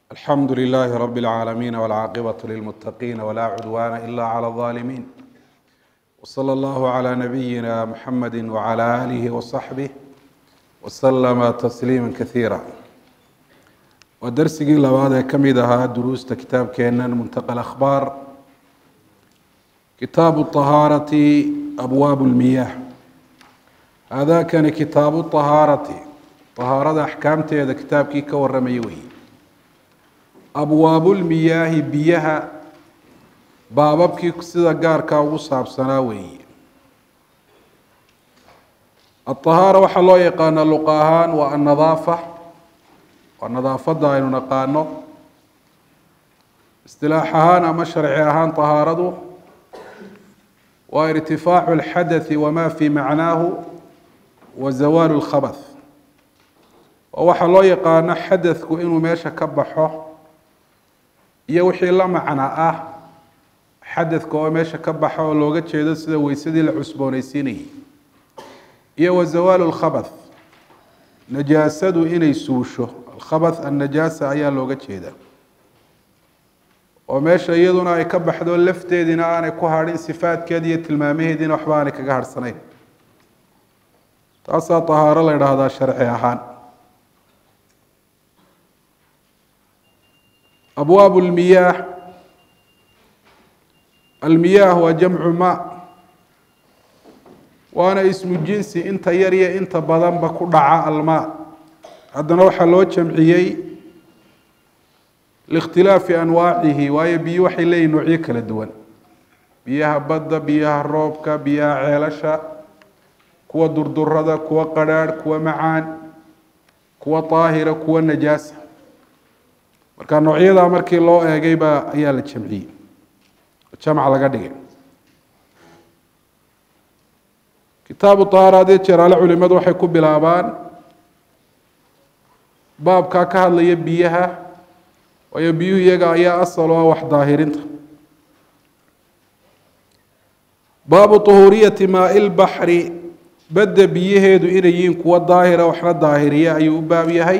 الحمد لله رب العالمين والعاقبة للمتقين ولا عدوان إلا على الظالمين وصلى الله على نبينا محمد وعلى آله وصحبه وسلم تسليما كثيرا ودرسigii labaad ee ka mid ahaa duruusta kitaabkeenan muntaqa akhbaar kitaabu طahaarati abwaab اlmiyaah haadakani kitaabu طahaarati طahaarada axkaamteeda kitaabkii ka waramaya weeye abwaabulmiyaahi biyaha baababkii sida gaarkaa ugu saabsanaa weeye aطahaara waxaa loo yaqaanaa luqa ahaan waa annadaafa waa nadaafadda aynu naqaano istilaax ahaan ama sharci ahaan طahaaradu waa irtifaacu اlxadaثi wama fi macnaahu wa zawaalu اlkhabath oo waxaa loo yaqaano xadadku inuu meesha ka baxo iyo wixii la macno ah xadadka oo meesha ka baxa oo looga jeedo sida weysadii la cusboonaysiinayay iyo wa zawaalu lkhabath najaasadu inay suusho alkhabath annajaasa ayaa looga jeeda oo meesha iyaduna ay ka baxdo lafteediina aanay ku hadhin sifaadkeedi iyo tilmaamaheediina waxba aanay kaga harhsanayn taasaa tahaaro la idhaahdaa sharci ahaan abwaab lmiyaah almiyaah waa jamcu ma waana ismu jinsi inta yar iyo inta badanba ku dhaca almaa haddana waxaa loo jamciyey liikhtilaafi anwaacihi waayo biyo waxay leeyihin noocyo kala duwan biyaha badda biyaha roobka biyaha ceelasha kuwa durdurada kuwa qadrhaadh kuwa macaan kuwa daahira kuwa najaasa marka noocyadaa markii loo eegay baa ayaa la jamciyey jamc laga dhigay kitaabu طahaara hadee jeeraale culimadu waxay ku bilaabaan baabkaa ka hadlaya biyaha waayo biyuhu iyaga ayaa asal o ah wax daahirinta baabu طuhuuriyati maai lbaxri badda biyaheedu inay yihiin kuwa daahira waxna daahiriya ayuu u baab yahay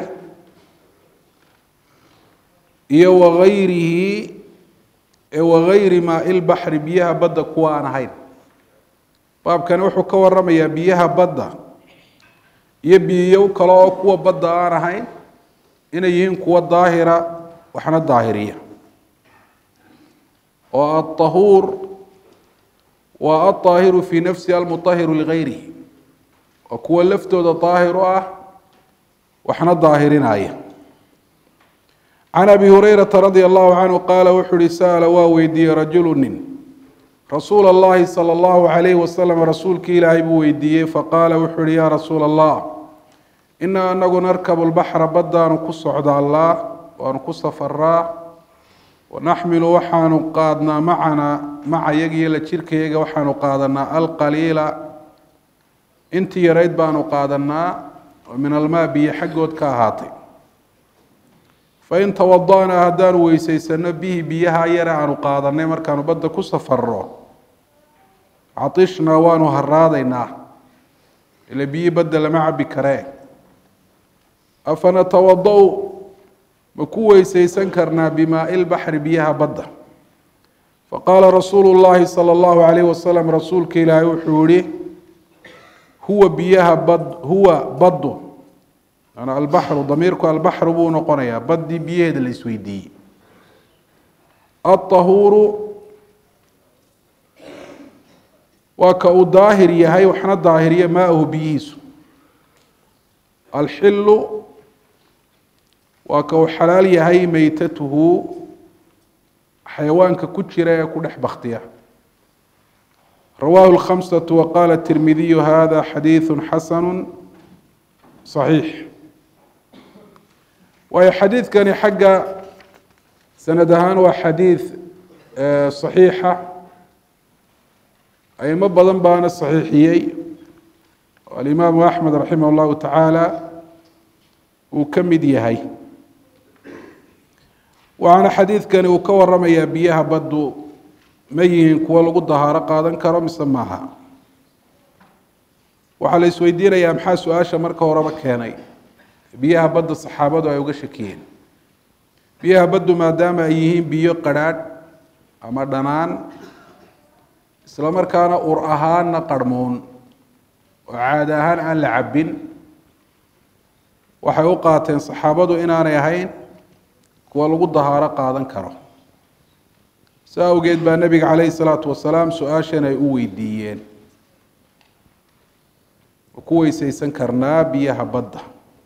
iyo wagayrihi wagayri maai lbaxri biyaha badda kuwa aan ahayn baabkani wuxuu ka waramayaa biyaha badda iyo biyo kale oo kuwa badda aan ahayn inay yihiin kuwa daahira waxna daahiriya oo aلطahuur waa aلطaahiru fi nafsi almuطahiru ligayrihi waa kuwa laftooda daahir u ah waxna daahirinaya can abi hurayrata radia allahu canhu qaala wuxuu uhi sa'ala waa weydiiyey rajulu nin rasuula allahi sala allahu calayhi wasalam rasuulkii ilaahay buu weydiiyey faqaala wuxuu uhi yaa rasuula allah inaa anagu narkabu lbaxra baddaanu ku socdaallaa waanu ku safaraa wanaxmilu waxaanu qaadnaa macanaa maca yagiyo la jirkayaga waxaanu qaadanaa alqaliila intii yarayd baanu qaadanaa oo min almaa biyo xaggood ka ahaatay fain tawada'naa haddaanu weysaysano bihi biyaha yare aanu qaadanay markaanu badda ku safarro catishnaa waanu haraadaynaa ila biyi badda lama cabi karee afanatawada-u ma ku weysaysan karnaa bimaai lbaxri biyaha badda faqaala rasuulu llaahi sala allahu calayhi wasalam rasuulka ilaahay wuxuu yihi huwa biyaha bad huwa baddu albaxru damiirku albaxru buu noqonayaa baddii biyaheeda la isweydiiyey alطahuuru waa ka uu daahir yahay waxna daahiriya maauhu biyihiisu alxilu waa ka uu xalaal yahay meytatuhu xayawaanka ku jira ee ku dhex baktiya rawaahu اlkhamsaةu waqaala tirmidiyu hada xadiiثu xasanu صaxiix waayo xadiidkani xagga sanad ahaan waa xadiid صaxiixa aimo badan baana صaxiixiyey alimaamu axmed raximah اllahu tacaala uu ka mid yahay waxaana xadiidkani uu ka waramayaa biyaha baddu ma yihiin kuwo lagu dahaaro qaadan karo mise maaha waxaa la isweydiinayaa maxaa su-aasha marka horeba keenay biyaha badda saxaabadu ay uga shakiyeen biyaha baddu maadaama ay yihiin biyo qadrhaadh ama dhanaan isla markaana ur ahaanna qarhmuun oo caada ahaan aan la cabbin waxay u qaateen saxaabadu inaanay ahayn kuwa lagu dahaaro qaadan karo saa awgeed baa nebiga calayhi salaatu wasalaam su-aashan ay u weydiiyeen ma ku weysaysan karnaa biyaha badda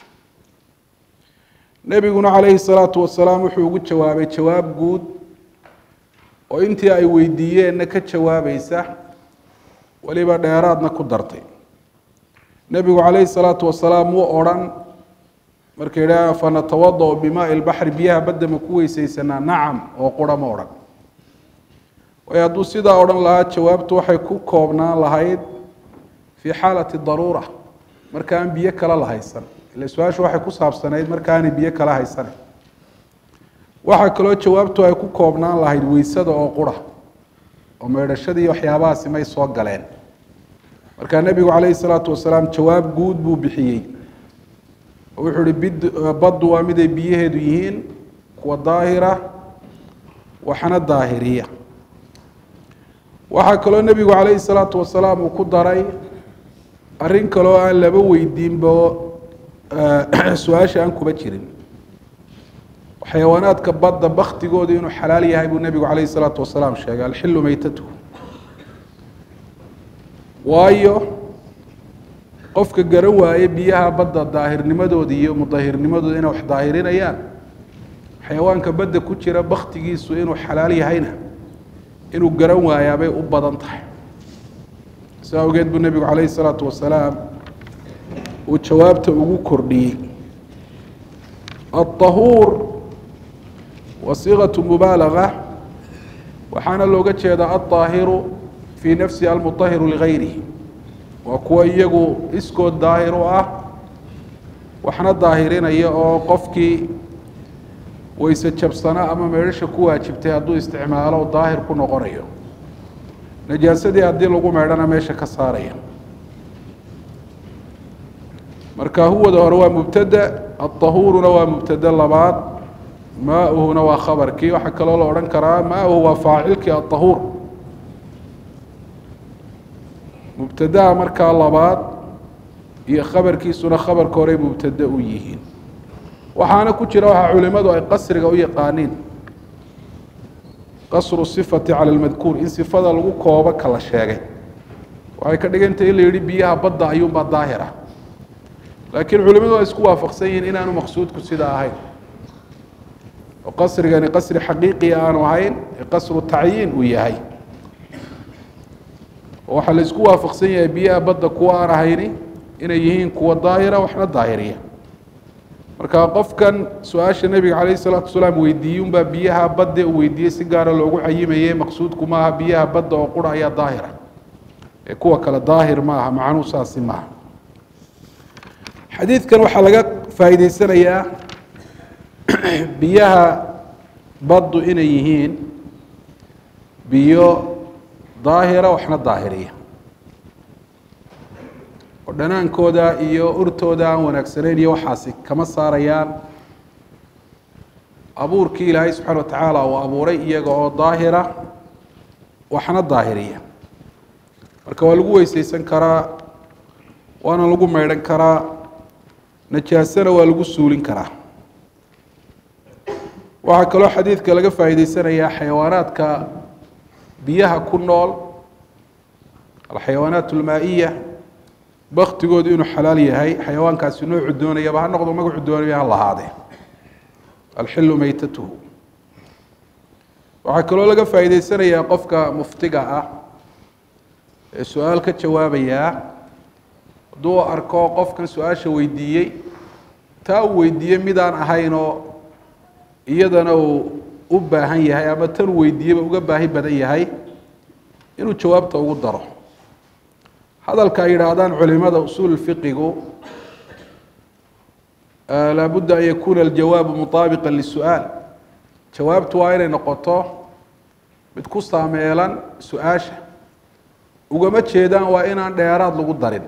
nebiguna calayhi salaatu wasalaam wuxuu ugu jawaabay jawaab guud oo intii ay weydiiyeenna ka jawaabaysa weliba dheeraadna ku dartay nebigu calayhi salaatu wasalaam wuu odrhan marka yidhaah fanatawada bimaai lbaxri biyaha badda ma ku weysaysanaa nacam oo qura ma odhan waayo hadduu sidaa odhan lahaa jawaabtu waxay ku koobnaan lahayd fii xaalati daruura marka aan biyo kale la haysan ile su-aashu waxay ku saabsanayd markaanay biyo kala haysanan waxaa kaloo jawaabtu ay ku koobnaan lahayd weysada oo qura oo meedhashadii waxyaabahaasi may soo galeen markaa nebigu calayhi salaatu wasalaam jawaab guud buu bixiyey oo wuxuu uhi bid baddu waa miday biyaheedu yihiin kuwa daahira waxna daahiriya waxaa kaloo nebigu calayhi salaatu wasalaam uu ku daray arrin kaloo aan laba weydiinba su-aasha aan kuba jirin xayawaanaadka badda baktigoodu inuu xalaal yahay buu nebigu calayhi salaatu wasalaam sheegay alxilu meytatu waayo qofka garan waaye biyaha badda daahirnimadooda iyo mudahirnimadooda inay wax daahirinayaan xayawaanka badda ku jira baktigiisu inuu xalaal yahayna inuu garan waayaabay u badan tahay saa awgeed buu nebigu calayhi salaatu wasalaam uu jawaabta ugu kordhiyey alطahuur wa siiqatu mubaalaga waxaana looga jeedaa alطaahiru fii nafsi almuطahiru ligayrihi waa kuwa iyagu iskood daahir u ah waxna daahirinaya oo qofkii weyse jabsana ama meedhasha ku waajibtay hadduu isticmaalo daahir ku noqonayo najaasadii haddii lagu meedhana meesha ka saaraya marka huwada hore waa mubtada aلطahuuruna waa mubtade labaad maauhuna waa khabarkii waxaa kaloo la odhan karaa maauhu waa faacilkii aلطahuur mubtadaha markaa labaad iyo khabarkiisuna khabarka horey mubtade u yihiin waxaana ku jira waxaa culimadu ay qasriga u yaqaaniin qasru sifati cala lmadkuur in sifada lagu koobo kala sheegay waxay ka dhigantahay in la yihi biyaha badda ayuunbaa daahir ah laakiin culimadu waa isku waafaqsan yihiin inaanu maqsuudku sidaa ahayn oo qasrigani qasri xaqiiqiya aanu ahayn ee qasru tacyiin uu yahay waxaa la isku waafaqsan yahay biyaha badda kuwa aan ahayni inay yihiin kuwa daahira waxna daahiriya marka qofkan su-aasha nebiga calayh isalaatu wasalaam weydiiyey unbaa biyaha badde uu weydiiyey si gaara loogu cayimaye maqsuudku maaha biyaha badda oo qura ayaa daahira ee kuwa kale daahir maaha macnuu saasi maaha xadiidkan waxaa laga faa'iideysanayaa biyaha baddu inay yihiin biyo daahira waxna daahiriya oo dhanaankooda iyo urtooda aan wanaagsanayn iyo waxaasi kama saarayaan abuurkii ilaahay subxana wa tacaala uu abuuray iyaga oo daahira waxna daahiriya marka waa lagu weyseysan karaa waana lagu maydhan karaa najaasana waa lagu suulin karaa waxaa kaloo xadiidka laga faa'iideysanayaa xayawaanaadka biyaha ku nool alxayawaanaat almaa'iya baktigoodu inuu xalaal yahay xayawaankaasi noocu doonayaba ha noqdo magacu doonaya ha lahaadee alxilu meytatuhu waxaa kaloo laga faa'iideysanayaa qofka muftiga ah ee su-aal ka jawaabayaa hadduu arko qofkan su-aasha weydiiyey taa uu weydiiyey midaan ahaynoo iyadana uu u baahan yahay ama tan weydiiyeba uga baahi badan yahay inuu jawaabta ugu daro hadalka ay yidhaahdaan culimada usuul fiqigu laabudda an yakuuna aljawaabu mutaabiqa lisu-aal jawaabtu waa inay noqoto mid ku saameelan su-aasha ugama jeedaan waa inaan dheeraad lagu darin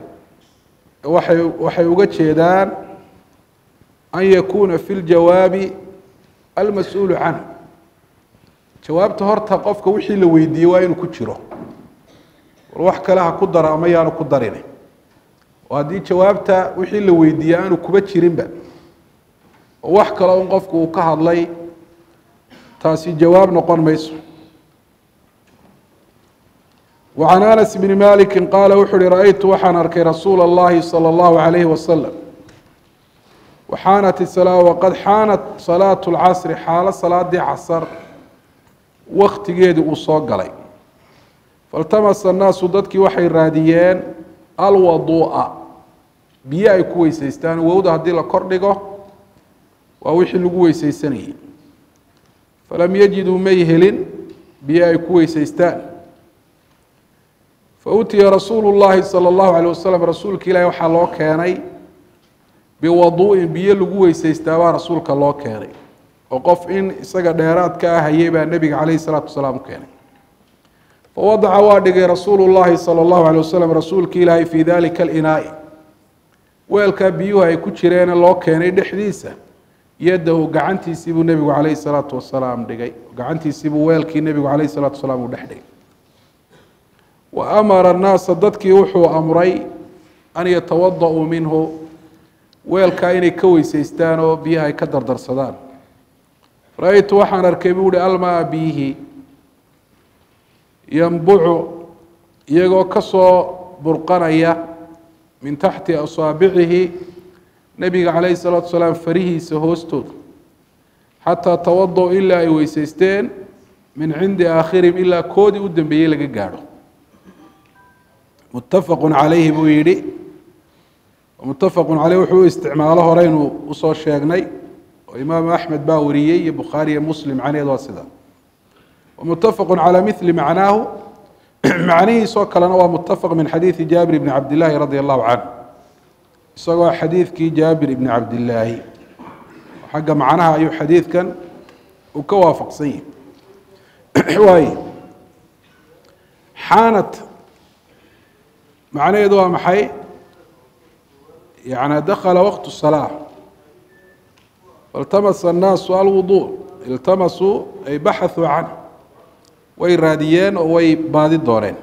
waxay waxay uga jeedaan an yakuuna fi ljawaabi almas-uulu canhu jawaabta horta qofka wixii la weydiiyey waa inuu ku jiro war wax kale ha ku daro ama yaanu ku darin oo haddii jawaabta wixii la weydiiyey aanu kuba jirinba oo wax kale un qofku uu ka hadlay taasi jawaab noqon mayso وعن أنس بن مالك قال wuxu uhi رأيت waxaan arkay رasuuل اللhi صلى الله عليه وسلم وxاaنت الصلاة وqad xاaنت صلاaة الcصر xaalo salaadii casr waktigeedii uu soo galay فاlتمس الناasu dadkii waxay raadiyeen alwaduu'a biyo ay ku weyseystaan wowda haddii la kor dhigo waa wixii lagu weyseysanayey falam yajiduu may helin biyo ay ku weyseystaan fautiya rasuulu llaahi salى اllahu alيه wasalam rasuulka ilaahi waxaa loo keenay biwaduu'in biyo lagu weyseystaa baa rasuulka loo keenay oo qof in isaga dheeraad ka ah hayay baa nebiga calayh الsalaatu wasalaam u keenay fawadaca waa dhigay rasuulu llaahi salى اllahu alيه wasalam rasuulka ilaahi fii dalika alinaai weelkaa biyuhu ay ku jireene loo keenay dhexdiisa yadahu gacantiisii buu nebigu calayh الsalaatu wasalaam dhigay gacantiisii buu weelkii nebigu calayh الsalaatu wasalaam uu dhex dhigay wa amara annaasa dadkii wuxuu amray an yatawada-uu minhu weelkaa inay ka weyseystaan oo biyaha ay ka dardarsadaan ra-aytu waxaan arkay buu uhi almaa biyihi yambucu iyagoo ka soo burqanaya min taxti asaabicihi nebiga calayhi salaatu wasalaam farihiisa hoostooda xataa tawada-u ilaa ay weyseysteen min cindi aakhirihim ilaa koodii u dambeeyey laga gaadho muttafaqu calayhi buu yidhi muttafaqu caleyh wuxuu u isticmaalo horeynu usoo sheegnay oo imaamu axmed baa wariyey iyo bukhaari iyo muslim macnaheed waa sida muttafaqu calaa mili macnaahu macnihiisoo kalena waa muttafaq min xadiidi jaabir bni cabdillaahi radi allahu canhu isagoo xadiidkii jaabir ibni cabdillaahi xagga macnaha ayuu xadiidkan uu ka waafaqsan yahi waay xaanat macnaheedu waa maxay yani dakala waqt الsalaa faاltamasa الnaasu alwudu iltamasuu ay baxaثuu canh way raadiyeen oo way baadi dooneen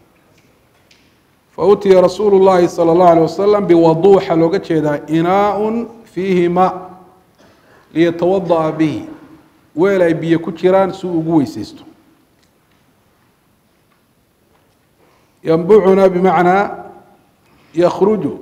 fautiya rasuulu الlahi salى الlahu alيه wasalam biwadu waxaa looga jeedaa inaaء fiihi ma liyatawadaأa bihi weel ay biyo ku jiraan si uu ugu weyseysto ymbucuna bimacnaa yakruju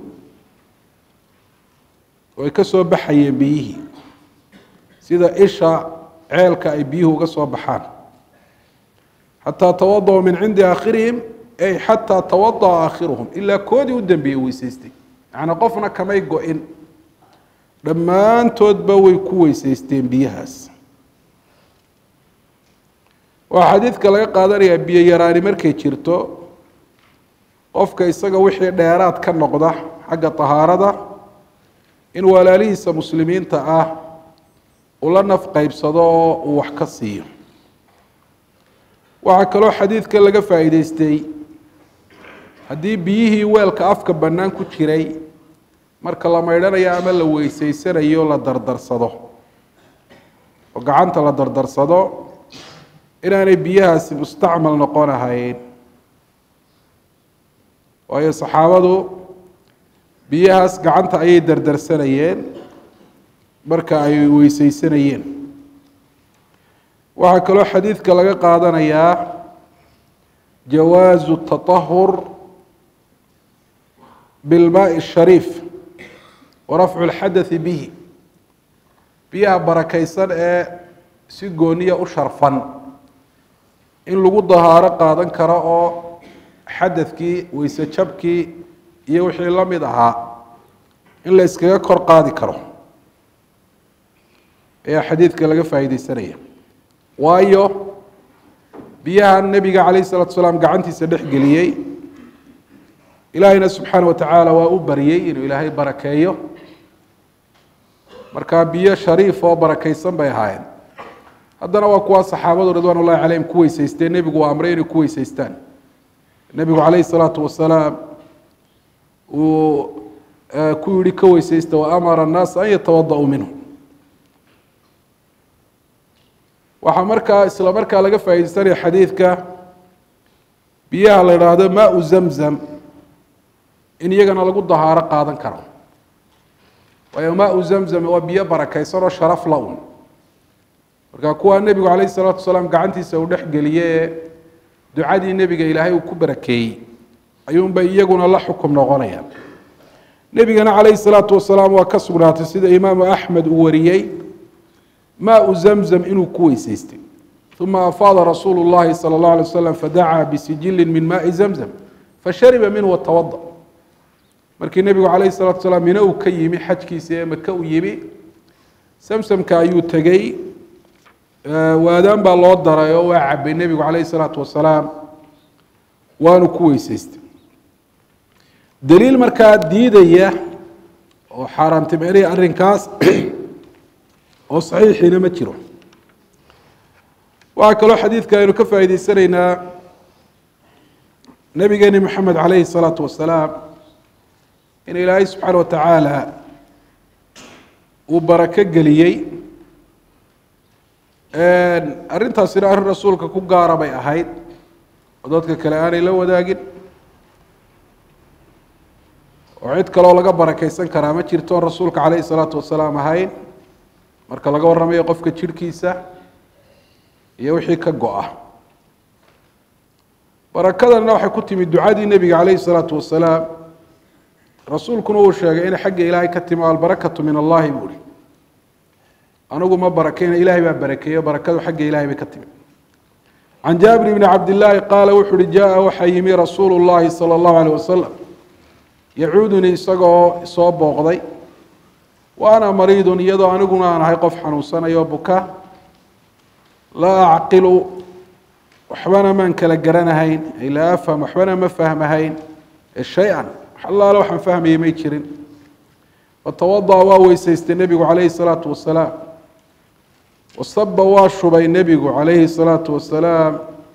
way ka soo baxayeen biyihii sida isha ceelka ay biyuhu uga soo baxaan xataa tawada-u min cindi aakhirihim ay xataa tawada'a aakhiruhum ilaa koodii u dambeeyey weyseystay macnaa qofna kamay go-in dhammaantoodba way ku weyseysteen biyahaas waxaa xadiidka laga qaadanayaa biyo yaraani markay jirto qofka isaga wixii dheeraad ka noqda xagga tahaarada in walaalihiisa muslimiinta ah uu la naf qeybsado oo uu wax ka siiyo waxaa kaloo xadiidka laga faa'iideystay haddii biyihii weelka afka bannaan ku jiray marka la maydhanayo ama la weyseysanayo la dardarsado oo gacanta la dardarsado inaanay biyahaasi mustacmal noqon ahayn waayo saxaabadu biyahaas gacanta ayay dardarsanayeen marka ay weyseysanayeen waxaa kaloo xadiidka laga qaadanayaa jawaazu taطahur bilmaai الshariif wa rafcu اlxadaثi bihi biyaha barakaysan ee si gooniya u sharfan in lagu dahaaro qaadan karo oo xadadkii weyse jabkii iyo wixii la mid ahaa in la iskaga kor qaadi karo ayaa xadiidka laga faa'iideysanaya waayo biyahan nebiga calayh isalatu salaam gacantiisa dhex geliyey ilaahayna subxaana wa tacaala waa u baryey inuu ilaahay barakeeyo markaa biyo shariif oo barakaysan bay ahaayeen haddana waa kuwaa saxaabadu ridwaan ullahi calayhim ku weyseysteen nebigu waa amray inay ku weyseystaan nebigu calayhi salaatu wasalaam uu ku yihi ka weyseysta wa amara annaasa an yatawada-uu minhu waxaa markaa isla markaa laga faaideysanaya xadiidka biyaha la idhaahdo maau zamzam in iyagana lagu dahaaro qaadan karo waayo maau zamzam waa biyo barakaysan oo sharaf la-un marka kuwaa nebigu calayh isalaatu wasalaam gacantiisa uu dhex geliye ee ducadii nebiga ilaahay uu ku barakeeyey ayuunbay iyaguna la xukum noqonayaan nebigana calayhi salaatu wasalaam waa ka sugnaatay sida imaamu axmed uu wariyey maau zamzam inuu ku weysaystay uma afaada rasuulu llahi sala اllah alay wasalam fadacaa bisijilin min maai zamzam fashariba minhu watawada markii nebigu calayhi salatu wasalaam mino uu ka yimi xajkiisa ee maka uu yimi samsamka ayuu tegey waadaan baa loo daray oo waa cabay nebigu calayhi salaatu wasalaam waanu ku weysaystay daliil markaa diidaya oo xaaraantimeynaya arrinkaas oo saxiixiina ma jiro waxaa kaloo xadiidka aynu ka faa'iideysanaynaa nabigeeni moxamed calayhi salaatu wasalaam in ilaahay subxaana wa tacaala uu barako geliyey arrintaasina arrin rasuulka ku gaara bay ahayd oo dadka kale aanay la wadaagin oo cid kaloo laga barakeysan karaa ma jirto on rasuulka calayhi salaatu wasalaam ahayn marka laga warramayo qofka jirhkiisa iyo wixii ka go-a barakadanna waxay ku timi ducadii nebiga calayhi salaatu wasalaam rasuulkuna uu sheegay inay xagga ilaahay ka timi albarakatu min allahi buu ihi anigu ma barakeyna ilahay baa barakeeyo barakadu xagga ilahay bay ka timi can jaabir bni cabdillaahi qaala wuxu uhi jaa waxaa yimi rasuulu llahi sala allahu aleyh wasalam yacuudunii isagoo soo booqday wa ana mariidun iyadoo aniguna aan ahay qof xanuunsanayo buka laa acqilu waxbana maan kala garanahayn ay laa afham waxbana ma fahmahayn shay-an wax allaale waxaan fahmayay may jirin fatawada'a waa weysaystay nebigu calayhi salaatu wasalaam wasaba waa shubay nebigu calayhi salaatu wasalaam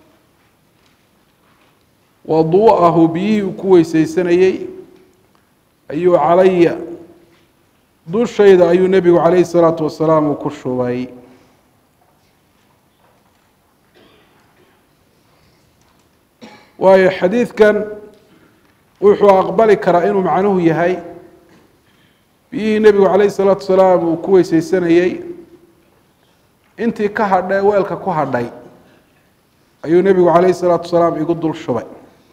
waduu'ahu biyihii uu ku weysaysanayey ayuu calaya dushayda ayuu nebigu calayhi salaatu wasalaam uu ku shubay waayo xadiidkan wuxuu aqbali karaa inuu macnuhu yahay biyihii nebigu calayhi salaatu wasalaam uu ku weysaysanayey intii ka hadha weelka ku hadhay ayuu nebigu calayhi salaatu wasalaam igu dul shubay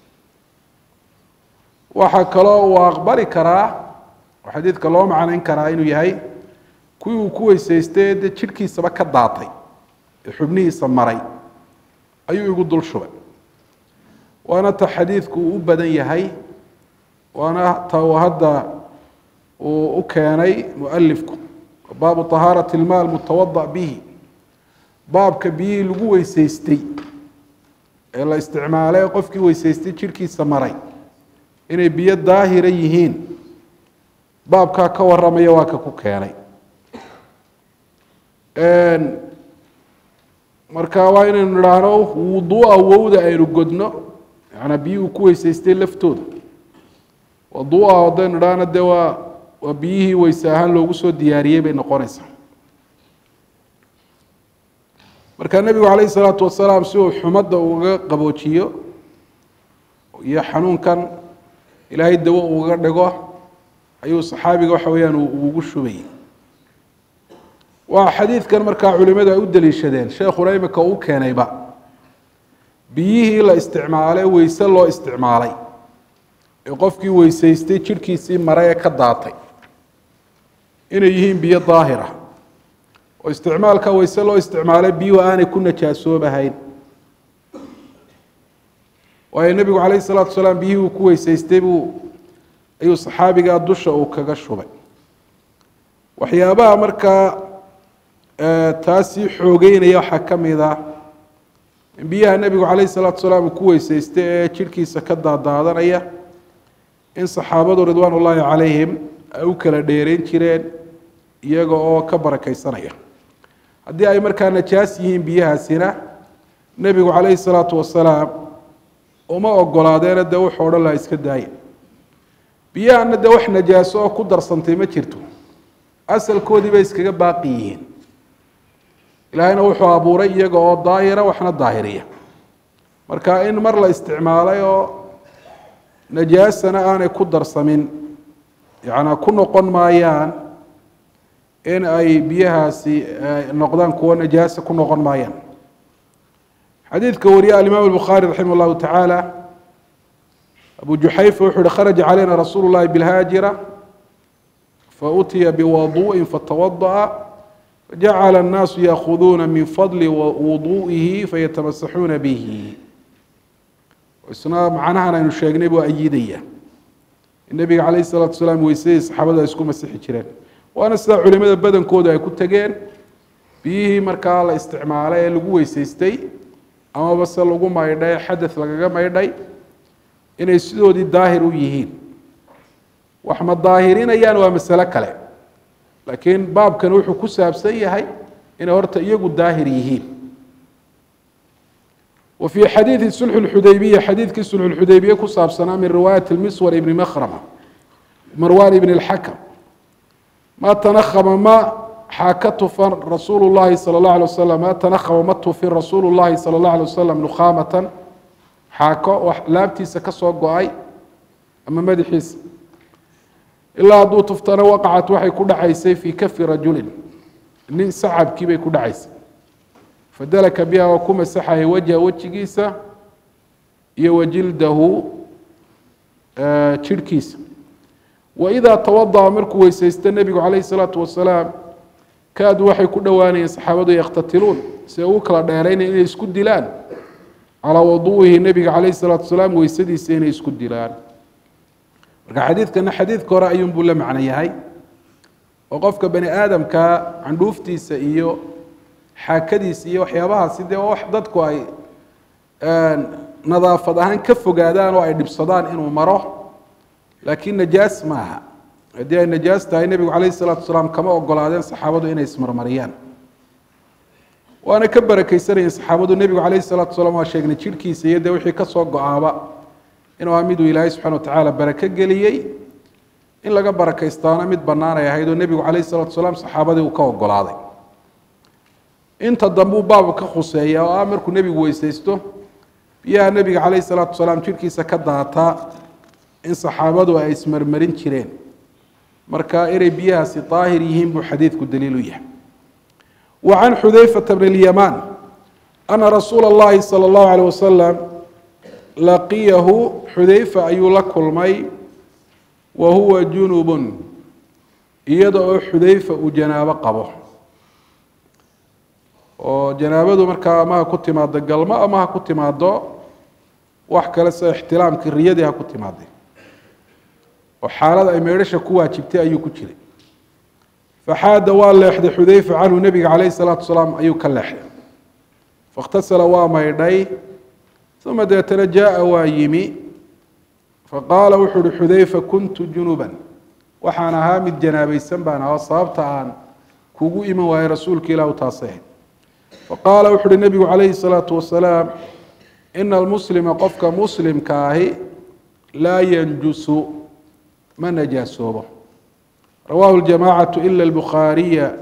waxaa kaloo uu aqbali karaa oo xadiidka loo macnayn karaa inuu yahay kuwii uu ku weysaystay dee jidhkiisaba ka daatay ee xubnihiisa maray ayuu igu dul shubay waana ta xadiidku uu u badan yahay waana ta uu hadda uu u keenay mualifku baabu طahaaraةi اlma almutawadaأ bihi baabka biyihii lagu weysaystay ee la isticmaalay qofkii weysaystay jidhkiisa maray inay biyo daahira yihiin baabkaa ka waramaya waa ka ku keenay marka waa inaynu idhaahno wuduu'a wowda aynu godno yanaa biyii uu ku weysaystay laftooda waduu'a haddaynu idhaahno dee waa waa biyihii weyse ahaan loogu soo diyaariyey bay noqonaysaa marka nebigu calayhi salaatu wasalaam si uu xumadda uga qaboojiyo iyo xanuunkan ilaahay dawo uga dhigo ayuu saxaabiga waxa weeyaan ugu shubayey waa xadiidkan markaa culimadu ay u daliishadeen sheekhuna imika uu keenayba biyihii la isticmaalay weyse loo isticmaalay ee qofkii weysaystay jidhkiisii mare ee ka daatay inay yihiin biyo daahira oo isticmaalka weyse loo isticmaalay biyuhu aanay ku najaasoobahayn waayo nebigu calayhi salaatu wasalaam biyihii uu ku weysaystay buu ayuu saxaabigaa dusha uu kaga shubay waxyaabaha markaa taasii xoogeynaya waxaa ka mid ah in biyaha nebigu calayhi salaatu wasalaam uu ku weysaystay ee jidhkiisa ka daadaadanaya in saxaabadu ridwaan ullaahi calayhim ay u kala dheereyn jireen iyaga oo ka barakaysanaya haddii ay markaa najaas yihiin biyahaasina nebigu calayhi salaatu wasalaam uma ogolaadeena dee wuxuu odhan laha iska daaya biyahana dee wax najaaso oo ku darsantay ma jirto asalkoodii bay iskaga baaqi yihiin ilaahayna wuxuu abuuray iyaga oo daahira waxna daahiriya marka in mar la isticmaalay oo najaasana aanay ku darsamin yacnaa ku noqon maayaan in ay biyahaasi noqdaan kuwo najaasa ku noqon maayaan xadiidka wariye alimaam الbukhaari raximah اllahu tacaala abu juxayfa wuxuu uhi kharaja calayna rasuulu اllahi bilhaajira fautiya biwaduءi fatawadaأa fajacala الnaasu yaakuduuna min fadli wuduئihi fayatamasaxuuna bihi isna macnahan aynu sheegnay buu ayidaya nebiga calayh الsalatu salaam weysadii saxaabadu ay isku masixi jireen waana sidaa culimada badankoodu ay ku tegeen biyihii markaa la isticmaalay ee lagu weysaystay amaba se lagu maydhay xadeth lagaga maydhay inay sidoodii daahir u yihiin wax ma daahirinayaan waa masalo kale laakiin baabkan wuxuu ku saabsan yahay inay horta iyagu daahir yihiin wa fii xadiidi sulxu lxudaybiya xadiidkii sulxulxudaybiye ku saabsanaa min riwaayati miswar ibni makhrama marwan ibni اlxakam ma tanahama ma xaaka tufan rasuulu llahi salى اllah alay wasalam ma tanahama ma tufin rasuulu llahi salى اllah alay wasalam nukhaamatan xaako laabtiisa ka soo go-ay ama madaxiisa ilaa hadduu tuftana waqacat waxay ku dhacaysay fii kafi rajulin nin sacabkii bay ku dhacaysay fadalaka biha waa ku masaxaya wajha wejigiisa iyo wajildahu jirhkiisa waidaa tawadaأa markuu weysaysta nebigu calayh الsalaatu wasalaam kaadu waxay ku dhowaanayeen saxaabadu yakhtatiluun si ay ugu kala dheeraynaya inay isku dilaan calaa waduu'ihi nebiga calayh الsalaatu wasalaam weysadiisa inay isku dilaan marka xadiidkana xadiidka hore ayuunbuu la macno yahay oo qofka bani aadamka candhuuftiisa iyo xaakadiisa iyo waxyaabahaasi dee wax dadku ay nadaafad ahaan ka fogaadaan oo ay dhibsadaan inuu maro laakiin najaas maaha haddii ay najaas tahay nebigu calayh salaatu wasalaam kama ogolaadeen saxaabadu inay ismarmariyaan waana ka barakeysanayeen saxaabadu nebigu calayh salaatu wasalaam waa sheegnay jirhkiisa iyo dee wixii ka soo go-aaba inuu ah miduu ilaahay subxana watacaala barako geliyey in laga barakaystaana mid bannaan ay ahayd oo nebigu calayh salatu wasalaam saxaabadii uu ka ogolaaday inta dambe uu baabu ka khuseeya oo ah markuu nebigu weysaysto biyaha nebiga calayh salaatu wasalaam jirhkiisa ka daataa in saxaabadu ay ismarmarin jireen marka inay biyahaasi daahir yihiin buu xadiidku daliil u yahay wa can xudayfata bn اlyamaan ana rasuula اllahi salى اllahu alيyh wasalam laqiyahu xudayfa ayuu la kulmay wa huwa junubun iyada oo xudayfa uu janaabo qabo oo janaabadu markaa ama ha ku timaado galmo ama ha ku timaado wax kale sida ixtilaamkii riyadii ha ku timaaday oo xaalada ay meedhasha ku waajibtay ayuu ku jiray faxaada waa leexday xudayfa canhu nebiga calayh salaatu wasalaam ayuu ka leexday faاkhtasala waa maydhay uma deetana jaaa waa yimi faqaala wuxuu uhi xudayfa kuntu junuban waxaan ahaa mid janaabaysan baan ahaa sababta aan kugu iman waayey rasuulka ilahu taasay faqaala wuxu uhi nebigu calayhi salaatu wasalaam ina almuslima qofka muslimka ahi laa yanjusu ma najaasoobo rawaahu ljamacatu ila albukhaariya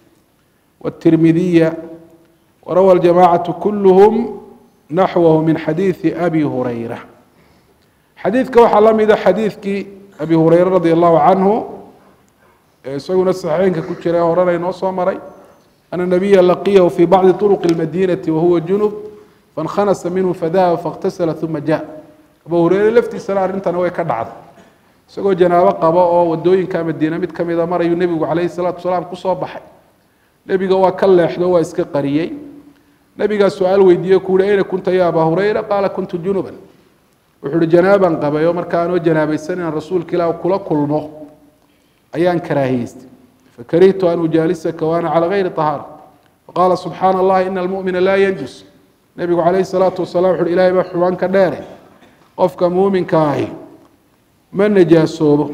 wاtirmidiya warawa aljamacatu kuluhum naxwahu min xadiidi abi hurayra xadiidka waxaa la mida xadiidkii abi hureyre radi allahu canhu ee isaguna saxiixeynka ku jira horena inoo soo maray ana nabiya laqiyahu fi bacdi طuruqi اlmadinati wahuwa junub faاnkhanasa minhu fadahaba faاkhtasala uma ja abu hureyre laftiisana arrintana way ka dhacday isagoo janaabo qabo oo wadooyinka madiine mid kamida marayuu nebigu calayhi salaatu wasalaam kusoo baxay nebiga waa ka leexdo waa iska qariyey nebigaa su-aal weydiiye ku uhi ayna kunta ya abaa hurayra qaala kuntu junuban wuxuu uhi janaabaan qabay oo marka anoo janaabaysan inaan rasuulka ilaah kula kulmo ayaan karaahiyeystay fakarihtu an ujaalisaka waana calى gayri طahaara faqaala subxaana allahi ina almumina laa yanjus nebigu calayhi salaatu wasalam wuxu uhi ilahay baa xuban ka dheere qofka muuminka ahi ma najaasoobo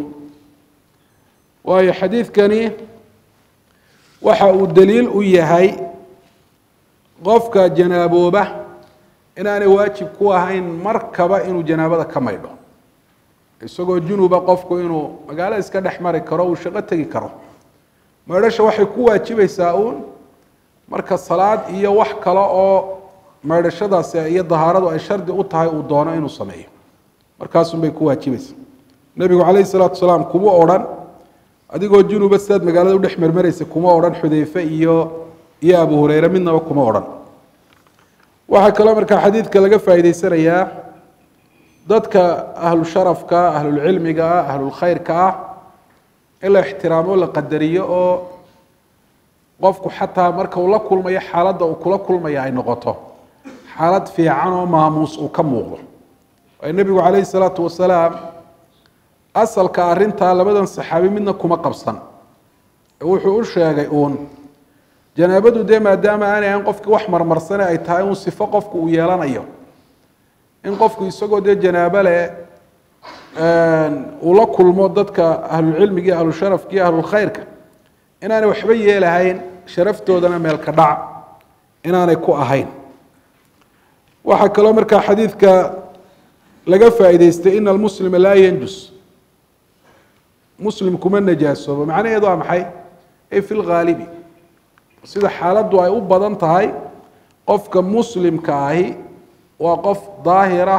waayo xadiidkani waxa uu daliil u yahay qofka janaabooba inaanay waajib ku ahayn markaba inuu janaabada ka maydho isagoo junuba qofku inuu magaalo iska dhex mari karo uu shaqo tegi karo maydhasha waxay ku waajibaysaa uun marka salaad iyo wax kale oo maydhashadaasi iyo dahaaradu ay shardi u tahay uu doono inuu sameeyo markaasun bay ku waajibaysa nebigu calayhi salaatu wasalaam kuma odhan adigoo junuba sidaad magaalada udhex marmaraysa kuma odhan xudeyfe iyo iyo abu hureyre midnaba kuma odhan waxaa kaloo markaa xadiidka laga faa'iideysanayaa dadka ahlu sharafka ahlulcilmiga ah ahlulkhayrka ah in la ixtiraamo la qadariyo oo qofku xataa marka uu la kulmayo xaaladda uu kula kulmaya ay noqoto xaalad fiican oo maamuus uu ka muuqdo waayo nebigu calayhi salaatu wasalaam asalka arrintaa labadan saxaabi midna kuma qabsan ee wuxuu u sheegay uun janaabadu dee maadaama aanay ahayn qofkii wax marmarsane ay tahay uun sifo qofku uu yeelanayo in qofku isagoo dee janaabo leh uu la kulmo dadka ahlulcilmiga iyo ahlusharafka iyo ahlulkhayrka inaanay waxba yeelahayn sharaftoodana meelka dhac inaanay ku ahayn waxaa kaloo markaa xadiidka laga faa'iideystay ina almuslima laa yanjus muslim kuma najaasoobo macnaheedu waa maxay ay fi lghaalibi sida xaaladdu ay u badan tahay qofka muslimka ahi waa qof daahira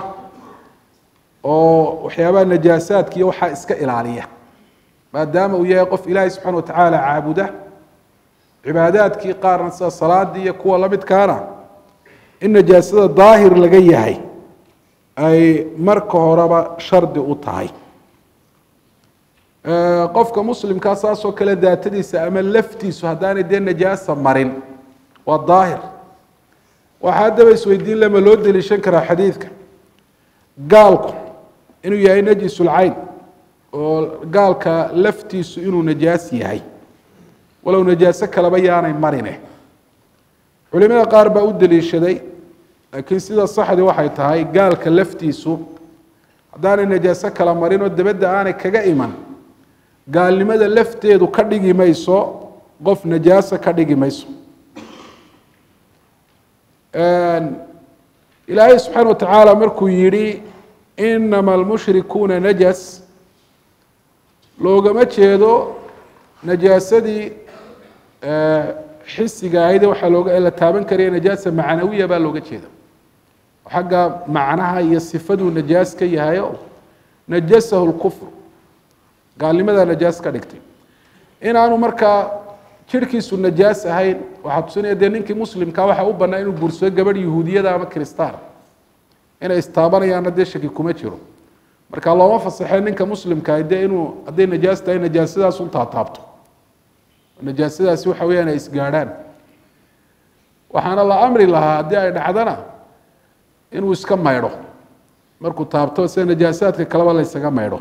oo waxyaabaha najaasaadka iyo waxaa iska ilaaliya maadaama uu yahay qof ilaahay subxana wa tacaala caabuda cibaadaadkii qaarna sida salaadii iyo kuwa lamidkaana in najaasada daahir laga yahay ay marka horeba shardi u tahay qofka muslimkaa saasoo kale daatadiisa ama laftiisu haddaanay dee najaasa marin waa daahir waxaa haddaba isweydiin lama loo deliishan karaa xadiidka gaalku inuu yahay najisulcayn oo gaalka laftiisu inuu najaas yahay walow najaaso kaleba yaanay marine culimada qaar baa u deliishaday laakiin sida saxdi waxay tahay gaalka laftiisu haddaanay najaaso kala marin oo dabadda aanay kaga iman gaalnimada lafteedu ka dhigi mayso qof najaasa ka dhigi mayso ilaahay subxaana wa tacaala markuu yidhi inama almushrikuuna najas loogama jeedo najaasadii xisiga ahayd waxaa looga la taaban karaya najaasa macnawiya baa looga jeeda xagga macnaha iyo sifaduu najaas ka yahayo najasahu lkufr gaalnimadaa najaas ka dhigtay inaanu markaa jirhkiisu najaas ahayn waxaa tusinaya dee ninkii muslimkaa waxaa u bannaa inuu guursado gabadh yahuudiyada ama kristaan inay istaabanayaanna dee shaki kuma jiro marka looma fasaxee ninka muslimkaa dee inuu hadday najaas tahay najaasadaas un taataabto najaasadaasi waxa weyaan ay isgaadhaan waxaana la amri lahaa haddii ay dhacdana inuu iska maydho markuu taabto sida najaasaadka kaleba la ysaga maydho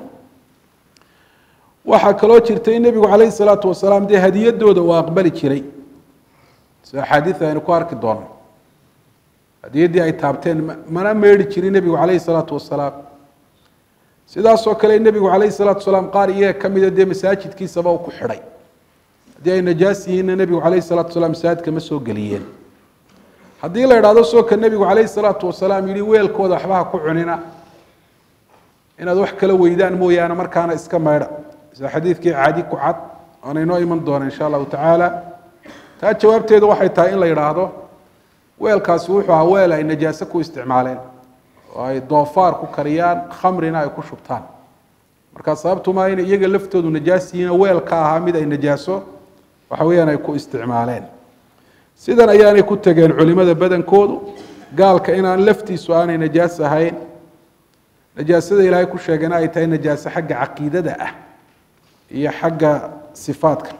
waxaa kaloo jirtay in nebigu calayhi salaatu wasalaam dee hadiyadooda uu aqbali jiray sida axaadiida aynu ku arki doono hadiyaddii ay taabteen mana meedhi jirin nebigu calayhi salaatu wasalaam sidaasoo kale nebigu calayhi salaatu wasalaam qaar iyaga ka mida dee masaajidkiisaba uu ku xidhay haddii ay najaas yihiinna nebigu calayhi salaatu wasalaam masaajidka ma soo geliyeen haddii la idhahdo soo ka nebigu calayhi salaatu wasalaam yihi weelkooda waxba ha ku cunina inaad wax kala weydaan mooyaane markaana iska maydha sida xadiidkii caadi ku cad waana inoo iman doona insha allahu tacaala taa jawaabteedu waxay tahay in la yidhaahdo weelkaasi wuxuu ahaa weel ay najaase ku isticmaaleen oo ay doofaar ku kariyaan khamrina ay ku shubtaan markaa sababtu maa inay iyaga laftoodu najaas yihiin weel ka ahaa mid ay najaaso waxa weeyaan ay ku isticmaaleen sidan ayaanay ku tegeen culimada badankoodu gaalka inaan laftiisu aanay najaas ahayn najaasada ilaahay ku sheegana ay tahay najaaso xagga caqiidada ah iyo xagga sifaadka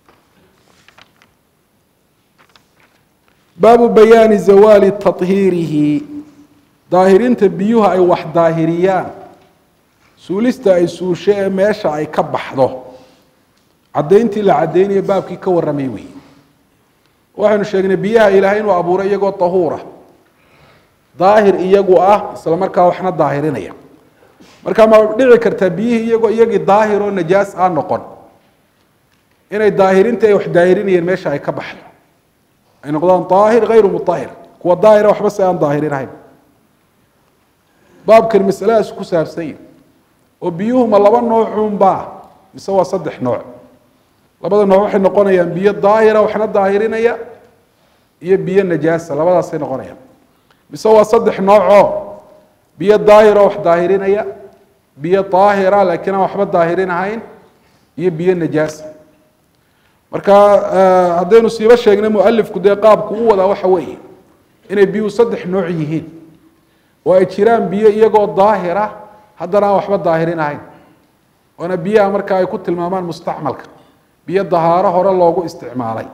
baabu bayaani zawaali tahiirihi daahirinta biyuhu ay wax daahiriyaan suulista ay suusho ee meesha ay ka baxdo caddayntii la caddaynayo baabkii ka warramay weeye waxaynu sheegnay biyaha ilaahay inuu abuuray iyagoo tahuura daahir iyagu ah isla markaa waxna daahirinaya markaa ma dhici kartaa biyihii iyagoo iyagii daahir oo najaas aan noqon inay daahirintii ay wax daahirinayeen meesha ay ka baxdo ay noqdaan daahir hayru mutahir kuwa daahira waxba se aan daahirinahayn baabkan masaladaas ku saabsan yahi oo biyuhu ma laba noocuunbaa mise waa saddex nooc labada nooc waxay noqonayaan biyo daahira waxna daahirinaya iyo biyo najaasa labadaasay noqonayaan mise waa saddex noocoo biyo daahiro wax daahirinaya biyo daahira laakiin aan waxba daahirin ahayn iyo biyo najaasa marka haddaynu siiba sheegnay mualifku dee qaabku u wadaa waxa weeye inay biyuhu saddex nooc yihiin oo ay jiraan biyo iyagoo daahira haddana aan waxba daahirin ahayn waana biyaha marka ay ku tilmaamaan mustacmalka biyo dahaaro hore loogu isticmaalay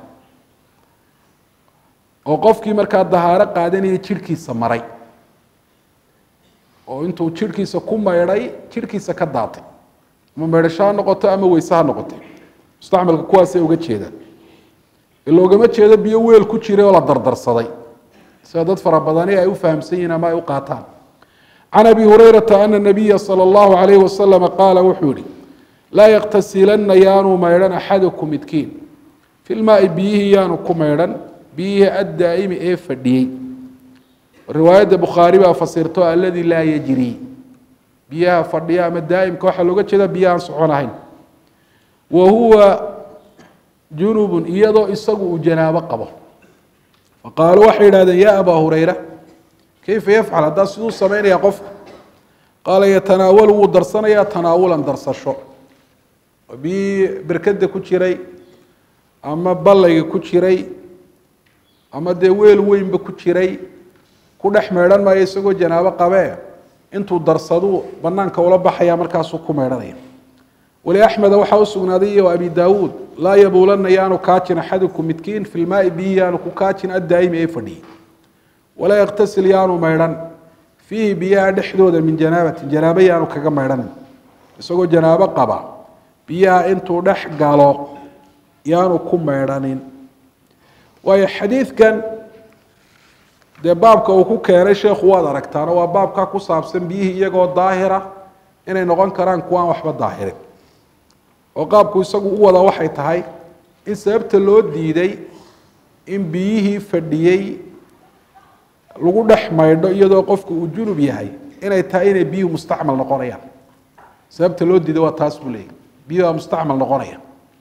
oo qofkii markaa dahaaro qaadanaya jirhkiisa maray oo intuu jirhkiisa ku maydhay jirhkiisa ka daatay ama maydhasho ha noqoto ama weyse ha noqoto mustacmalka kuwaasay uga jeedaan loogama jeedo biyo weel ku jiray oo la dardarsaday sida dad fara badani ay u fahamsan yihiin ama ay u qaataan can abi hurayrata ana nabiya sala allahu alayhi wasalama qaala wuxuu yihi laa yaktasilanna yaanu maydhan axadukum midkiin fi lmaai biyihii yaanu ku maydhan biyihii addaa'imi ee fadhiyey riwaayadda bukhaari baa fasirto alladii laa yajrii biyaha fadhiya ama daa'imka waxaa looga jeeda biyahaan socon ahayn wa huwa junubun iyadoo isagu uu janaabo qabo faqaaluu waxay yidhahdeen ya abaa hurayra kayfa yafcal haddaa siduu samaynayaa qofka qaala yatanaawalu wuu darsanayaa tanaawulan darsasho biyii berkada ku jiray ama ballayga ku jiray ama dee weel weynba ku jiray ku dhex meydhan maayo isagoo janaabo qabee intuu darsaduu banaanka ula baxaya markaasuu ku meydhanaya wali axmeda waxaa u sugnaaday iyo abi daawuud laa yabuulanna yaanu kaajin axadukum midkiin fi lmaai biyi yaanu ku kaajin addaa'imi ee fadhiyey walaa yaktasil yaanu maydhan fiihi biyaha dhexdooda min janaabatin janaabo yaanu kaga maydhanin isagoo janaabo qaba biyaha intuu dhex galo yaanu ku maydhanin waayo xadiidkan dee baabka uu ku keenay sheekhu waad aragtaano waa baabkaa ku saabsan biyihii iyagoo daahira inay noqon karaan kuwaan waxba daahirin oo qaabku isagu u wada waxay tahay in sababta loo diiday in biyihii fadhiyey lagu dhex maydho iyadoo qofku uu junub yahay inay tahay inay biyuhu mustacmal noqonayaan sababta loo diiday waa taas buu leeyahy biyuhu waa mustacmal noqonaya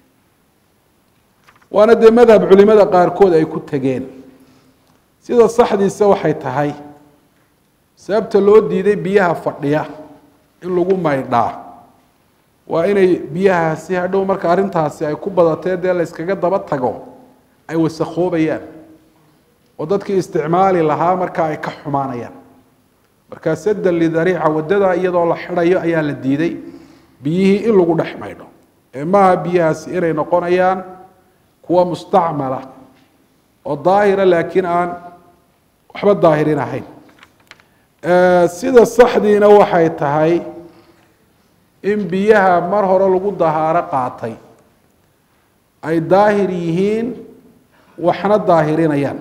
waana dee madhab culimada qaarkood ay ku tegeen sida saxdiisa waxay tahay sababta loo diiday biyaha fadhiya in lagu maydhaa waa inay biyahaasi hadhow marka arrintaasi ay ku badatee dee la yskaga daba tago ay wasakoobayaan oo dadkii isticmaali lahaa markaa ay ka xumaanayaan markaa saddan lidariica waddada iyadoo la xidhayo ayaa la diiday biyihii in lagu dhex maydho ee maaha biyahaasi inay noqonayaan kuwa mustacmala oo daahira laakiin aan waxba daahirin ahayn sida saxdiina waxay tahay in biyaha mar hore lagu dahaaro qaatay ay daahir yihiin waxna daahirinayaan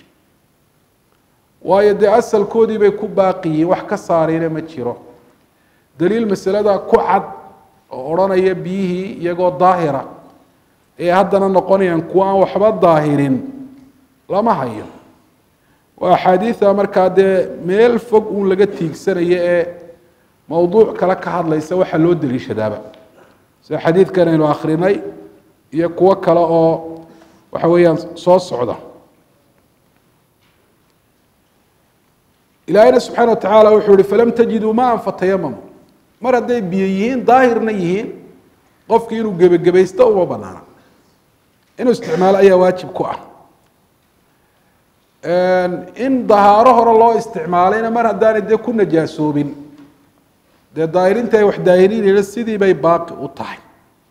waayo dee asalkoodii bay ku baaqi yihiin wax ka saarayna ma jiro daliil masalada ku cad oo odhanaya biyihii iyagoo daahira ee haddana noqonayaan kuwa aan waxba daahirin lama hayo waa axaadiida markaa dee meel fog uun laga tiigsanayo ee mowduuc kale ka hadlaysa waxaa loo daliishadaaba sida xadiidkan aynu akrinay iyo kuwo kale oo waxa weeyaan soo socda ilaahayna subxaana watacaala wuxuu ihi falam tajiduu maan fatayamamu mar hadday biyo yihiin daahirna yihiin qofkii inuu gebagebaysto uma banaana inuu isticmaalo ayaa waajib ku ah in dahaaro hore loo isticmaalayna mar haddaanay dee ku najaasoobin dee daahirinta ay wax daahirinayna sidii bay baaqi u tahay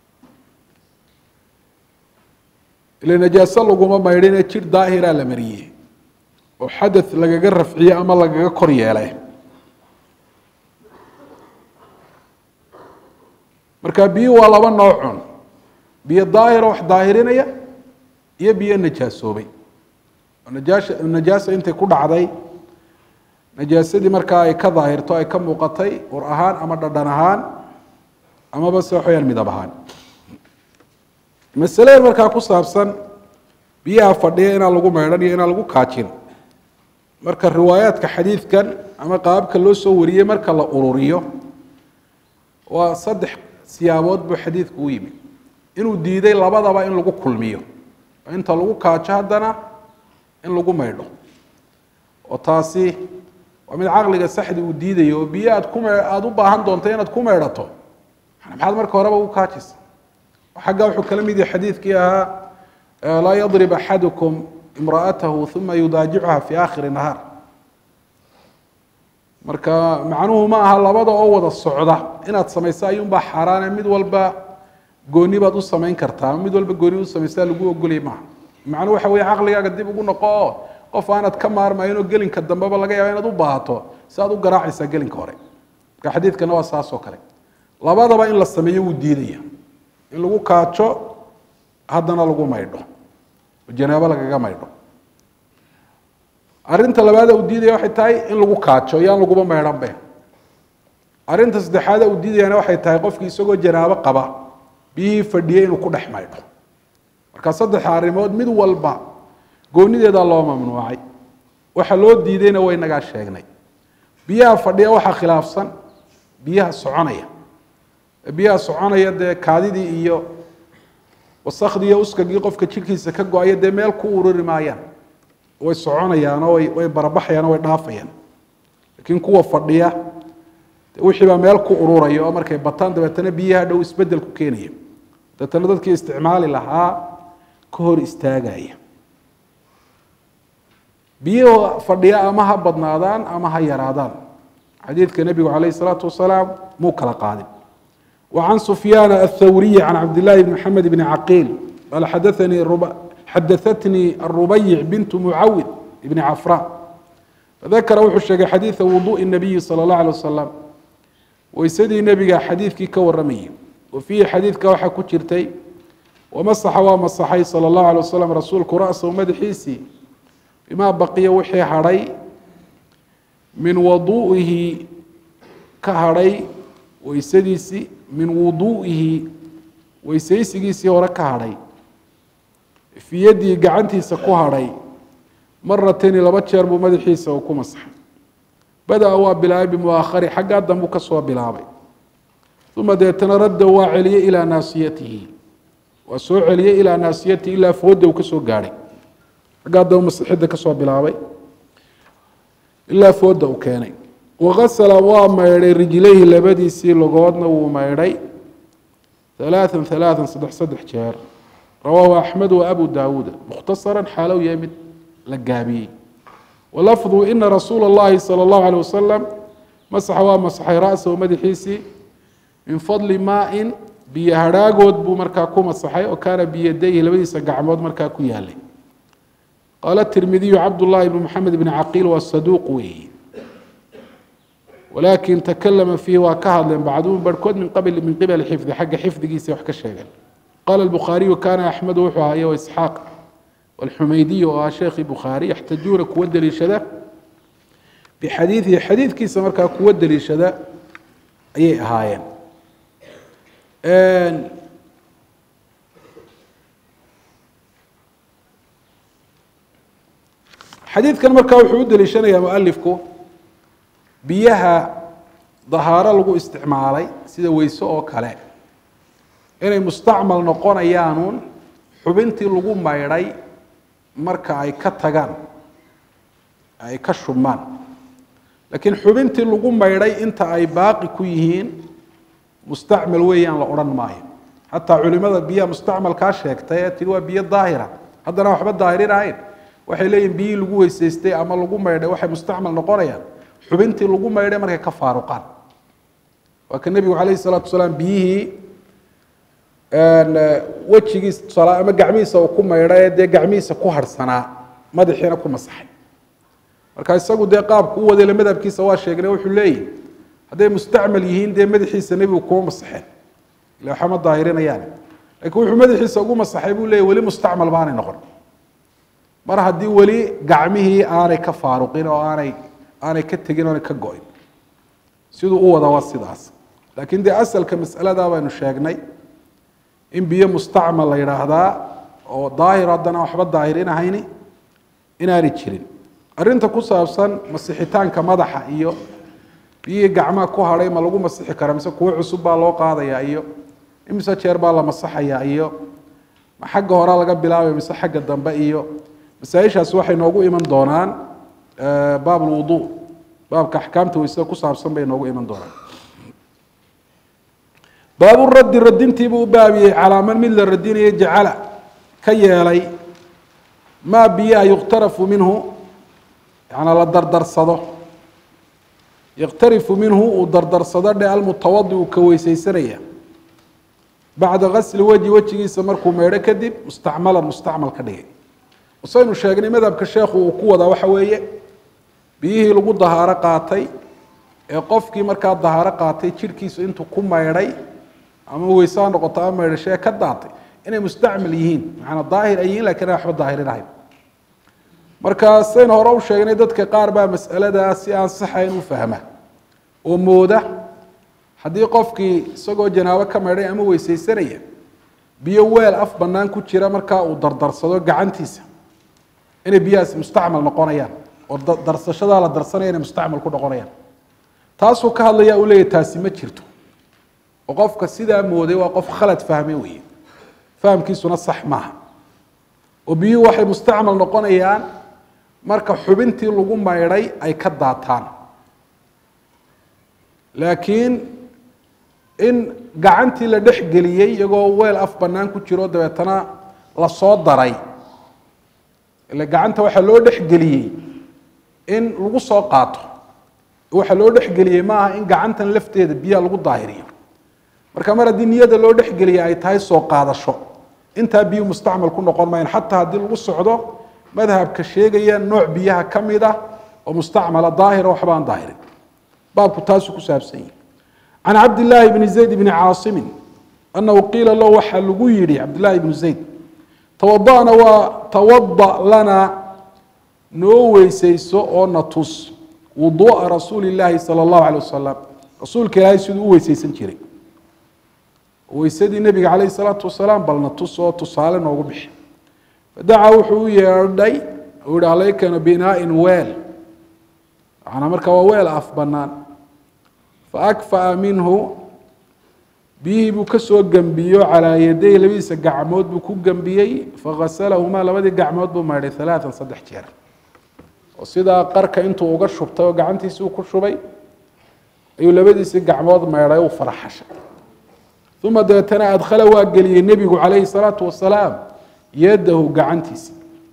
ila najaaso laguma maydhine jir daahiraa la mariyey oo xadath lagaga rafciye ama lagaga kor yeelay marka biyo waa laba noocun biyo daahiro wax daahirinaya iyo biyo najaasoobay najaasha najaasa intay ku dhacday najaasadii markaa ay ka daahirto ay ka muuqatay ur ahaan ama dhadhan ahaan amaba se waxweyaan midab ahaan masalada markaa ku saabsan biyaha fadhiya inaan lagu maydhan iyo inaan lagu kaajin marka riwaayaadka xadiidkan ama qaababka loo soo wariyey marka la ururiyo waa saddex siyaabood buu xadiidku u yimi inuu diiday labadaba in lagu kulmiyo inta lagu kaajo haddana in lagu maydho oo taasi waa mid caqliga saxdi uu diidayo oo biyo aad ku aada u baahan doonto inaad ku maydhato maxaad marka horeba u kaajisa xagga wuxuu kala mid yahay xadiidkii ahaa laa yadrib axadukum imra'atahu uma yudaajicuha fi aakhiri nahaar marka macnuhu ma aha labada oo wada socda inaad samayso ayuunbaa xaaraane mid walba gooni baad u samayn kartaa mid walba gooni u samaysaa lagu ogolya maaha macnuhu waxa weye caqligaaga dib ugu noqo oo qof aanad ka maarmaynoo gelinka dambeba laga yaaba inaad u baahato si aad u garaacaysaa gelinka hore marka xadiidkana waa saas oo kale labadaba in la sameeyo wuu diidaya in lagu kaajo haddana lagu maydho oo janaabo lagaga maydho arrinta labaada uu diidaya waxay tahay in lagu kaajo yaan laguba maydhanbe arrinta saddexaada uu diidayana waxay tahay qofkii isagoo janaabo qaba biyihii fadhiyey inuu ku dhex maydho marka saddexa arrimood mid walba goonideedaa loo mamnuucay waxa loo diidayna way nagaa sheegnay biyaha fadhiya waxaa khilaafsan biyaha soconaya biyaha soconaya dee kaadidii iyo wasakdii iyo uskagii qofka jirkiisa ka go-aya dee meel ku ururi maayaan way soconayaanoo way way barabaxayaanoo way dhaafayaan laakiin kuwa fadhiya wixii baa meel ku ururaya oo markay bataan dabeetana biyaha dhow isbedel ku keenaya dabeetana dadkii isticmaali lahaa ka hor istaagaya biyuhu fadhiya ama ha badnaadaan ama ha yaraadaan xadiidka nebigu calayh isalaatu wasalaam muu kala qaadin وعن سفyان الثوري عن عبد الله بن محمد بن عقيل قال حدثني xadaثتني الربيع بنت معawd بن عفراء فذكر wuxuu sheegay xadيiثa وضوء النبي صلى الله عليه وسلم weysadii nebiga xadiidkii ka waramayay وفيhi xadiidka waxaa ku jirtay ومسxa waa masaxay salى الlaه عليه وسلم rasuulku rأسhu madaxiisii bima baqiya wixii hadhay min waduu'ihi ka hadhay weysadiisii min wuduu'ihi weysaysigiisii hore ka hadhay fii yaddii gacantiisa ku hadhay maratayni laba jeer buu madaxiisa uu ku masaxay bada-a waa bilaabay bimuaakhari xaggaa dambuu ka soo bilaabay uma deetana radda waa celiyey ilaa naasiyatihi waa soo celiyey ilaa naasiyatihi ilaa fooda uu ka soo gaadhay xaggaa dambu masixidda ka soo bilaabay ilaa fooda uu keenay wakasala waa maydhay rijlayhi labadiisii logoodna wuu maydhay halaaan halaaan saddex saddex jeer rawaahu axmed wa abu daawuuda mukhtasaran xaalow yahay mid la gaabiyey walafdu ina rasuula اllahi salى اllahu alيه wasalam masaxa waa masaxay ra'sahu madaxiisii min fadli maain biyo hadhaagood buu markaa ku masaxay oo kaana biyadayhi labadiisa gacmood markaa ku yaalay qaala tirmidiyu cabdullahi bn maxamed bn caqiil waa saduuq weeye walakin takalama fiihi waa ka hadleen bacduhum barhkood min qabl min qibali xifdi xagga xifdigiisa wax ka sheegeen qala الbukhaariyu kana axmedu wuxuu ahaye isxaaq wاlxumaydiy oo ah sheekhi bukhaari yaxtajuuna kuwa deliishada bixadiidihi xadiidkiisa markaa kuwa deliishada ayay ahaayeen xadiidkan markaa wuxuu u deliishanayaa mualifku biyaha dahaaro lagu isticmaalay sida weyse oo kale inay mustacmal noqonayaanuun xubintii lagu maydhay marka ay ka tagaan ay ka shubmaan laakiin xubintii lagu maydhay inta ay baaqi ku yihiin mustacmal weeyaan la odhan maayo xataa culimada biyaha mustacmalkaa sheegtay ee tiri waa biyo daahira haddana waxba daahirin ahayn waxay leeyihin biyihii lagu weysaystay ama lagu maydhay waxay mustacmal noqonayaan xubintii lagu maydhay markay ka faaruqaan waa ka nebigu calayhi salaatu wasalaam biyihii wejigiis tusaala ama gacmihiisa uu ku maydhay dee gacmihiisa ku harhsanaa madaxiina ku masaxay marka isagu dee qaabku u wadayla madhabkiisa waa sheegnay wuxuu leeyihi hadday mustacmal yihiin dee madaxiisa nebigu kuma masaxeen ila waxama daahirinayaan laakiin wuxuu madaxiisa ugu masaxay buu leeyahy weli mustacmal baanay noqon mar haddii weli gacmihii aanay ka faaruqin oo aanay aanay ka tegin oonay ka go-in siduu u wada waa sidaas laakiin dee asalka masaladaa baynu sheegnay in biyo mustacmal la yidhaahdaa oo daahir haddana waxba daahirinahayni inaanay jirin arrinta ku saabsan masixitaanka madaxa iyo biyihii gacmaha ku hadhay ma lagu masixi kara mise kuwo cusub baa loo qaadayaa iyo imise jeer baa la masaxayaa iyo ma xagga horaa laga bilaabaya mise xagga dambe iyo masaaishaasi waxay noogu iman doonaan baab lwudu baabka axkaamta weysada ku saabsan bay noogu iman doonaan baabu raddi radintiibuu u baabiyey calaa man mid la radinayo jacala ka yeelay maa biyaha yukhtarafu minhu yanaa la dardarsado yakhtarifu minhu uu dardarsado dhe almutawadi uu ka weysaysanaya bacda gasli weji wejigiisa markuu meedho kadib mustacmalan mustacmal ka dhigay saynu sheegnay madhabka sheekhu uu ku wadaa waxa weeye biyihii lagu dahaaro qaatay ee qofkii markaa dahaaro qaatay jidhkiisu intuu ku maydhay ama weyse ha noqoto ama maydhashee ka daatay inay mustacmal yihiin macanaa daahir ay yihiin lakin waxba daahirinahayn marka saynu hore u sheegnay dadka qaar baa mas'aladaa si aan saxayn u fahma oo mooda haddii qofkii isagoo janaabo ka maydhay ama weysaysanaya biyo weel af bannaan ku jira markaa uu dardarsado gacantiisa inay biyahaasi mustacmal noqonayaan oo darsashadaa la darsanaya inay mustacmal ku noqonayaan taasuu ka hadlaya uu leeyahy taasi ma jirto oo qofka sidaa mooday waa qof khalad fahme weeye fahamkiisuna sax maaha oo biyuhu waxay mustacmal noqonayaan marka xubintii lagu maydhay ay ka daataan laakiin in gacantii la dhex geliyey iyagoo weel af bannaan ku jiro dabeetana lasoo daray ile gacanta waxaa loo dhexgeliyey in lagu soo qaato waxaa loo dhexgeliyey maaha in gacantan lafteeda biyaha lagu daahiriyo marka mar haddii niyada loo dhexgeliyay ay tahay soo qaadasho intaa biyu mustacmal ku noqon mayan xataa haddii lagu socdo madhabka sheegaya nooc biyaha ka mid ah oo mustacmala daahira waxba aan daahirin baabku taasuu ku saabsan yihi can cabdillaahi bni zayd bni caasimin annahu qiila lahu waxaa lagu yidhi cabdillahi bnu zayd tawada'na waa tawada lana noo weysayso oo na tus wuduu'a rasuuli illaahi sala allahu calay wasalam rasuulka ilaahay siduu u weysaysan jiray weysadii nebiga calayhi salaatu wasalaam balna tus oo tusaale noogu bixi fadacaa wuxuu u yeedhay uu yihi alaykana binaain weel macnaa marka waa weel af bannaan faakfa'a minhu biyihii buu ka soo gembiyo calaa yaday labadiisa gacmood buu ku gembiyey faghaslahumaa labadii gacmood buu maydhay alaaan saddex jeer oo sidaa qarka intuu uga shubtay oo gacantiisii u ku shubay ayuu labadiisii gacmood maydhay u faraxashay uma dabeetana adkhala waa geliyey nebigu calayhi salaatu wasalaam yadahu gacantiisii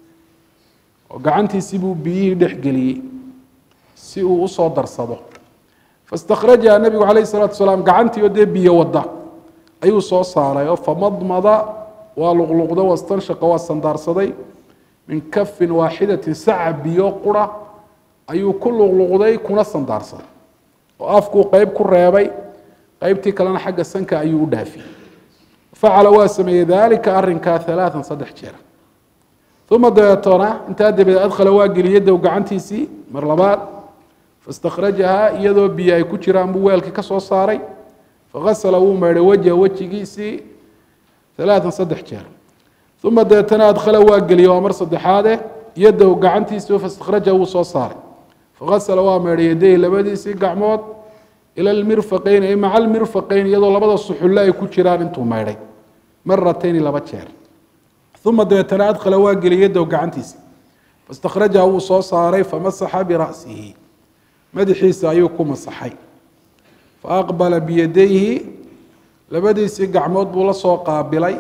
oo gacantiisii buu biyihii dhex geliyey si uu usoo darsado fastakrajaha nebigu calayhi salatu wasalaam gacantii oo dee biyo wada ayuu soo saaray oo famadmada waa luqluqda wastanshaqa waa sandaarsaday min kafin waaxidatin saca biyo qura ayuu ku luqluqday kuna sandaarsaday oo afkuu qeyb ku reebay qeybtii kalena xagga sanka ayuu u dhaafiyey facala waa sameeyey dalika arinkaa alaaan saddex jeer uma dabeetona intaa dabadeed adkhala waa geliyey dow gacantiisii mar labaad fastakrajahaa iyadoo biyo ay ku jiraan buu weelkii ka soo saaray fagasala wuu maydhay wajha wejigiisii alaaan saddex jeer uma dabeetana adkhala waa geliyey waa mar saddexaade yadow gacantiisii fastakrajaha wuu soo saaray fagasala waa maydhay yadayhi labadiisii gacmood ila lmirfaqeyn ay maca almirfaqeyn iyadoo labada suxulle ay ku jiraan intuu maydhay maratayni laba jeer uma dabeetana adkhala waa geliyey yadow gacantiisii fastakrajaha wuu soo saaray famasaxa bira'sihi madaxiisa ayuu ku masaxay faaqbala biyadayhi labadiisii gacmood buu la soo qaabilay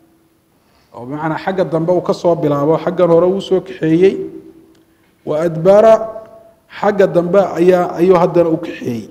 oo bimacnaa xagga dambe uu ka soo bilaabo xaggan hore uu soo kaxeeyey wa adbara xagga dambe ayaa ayuu haddana u kaxeeyey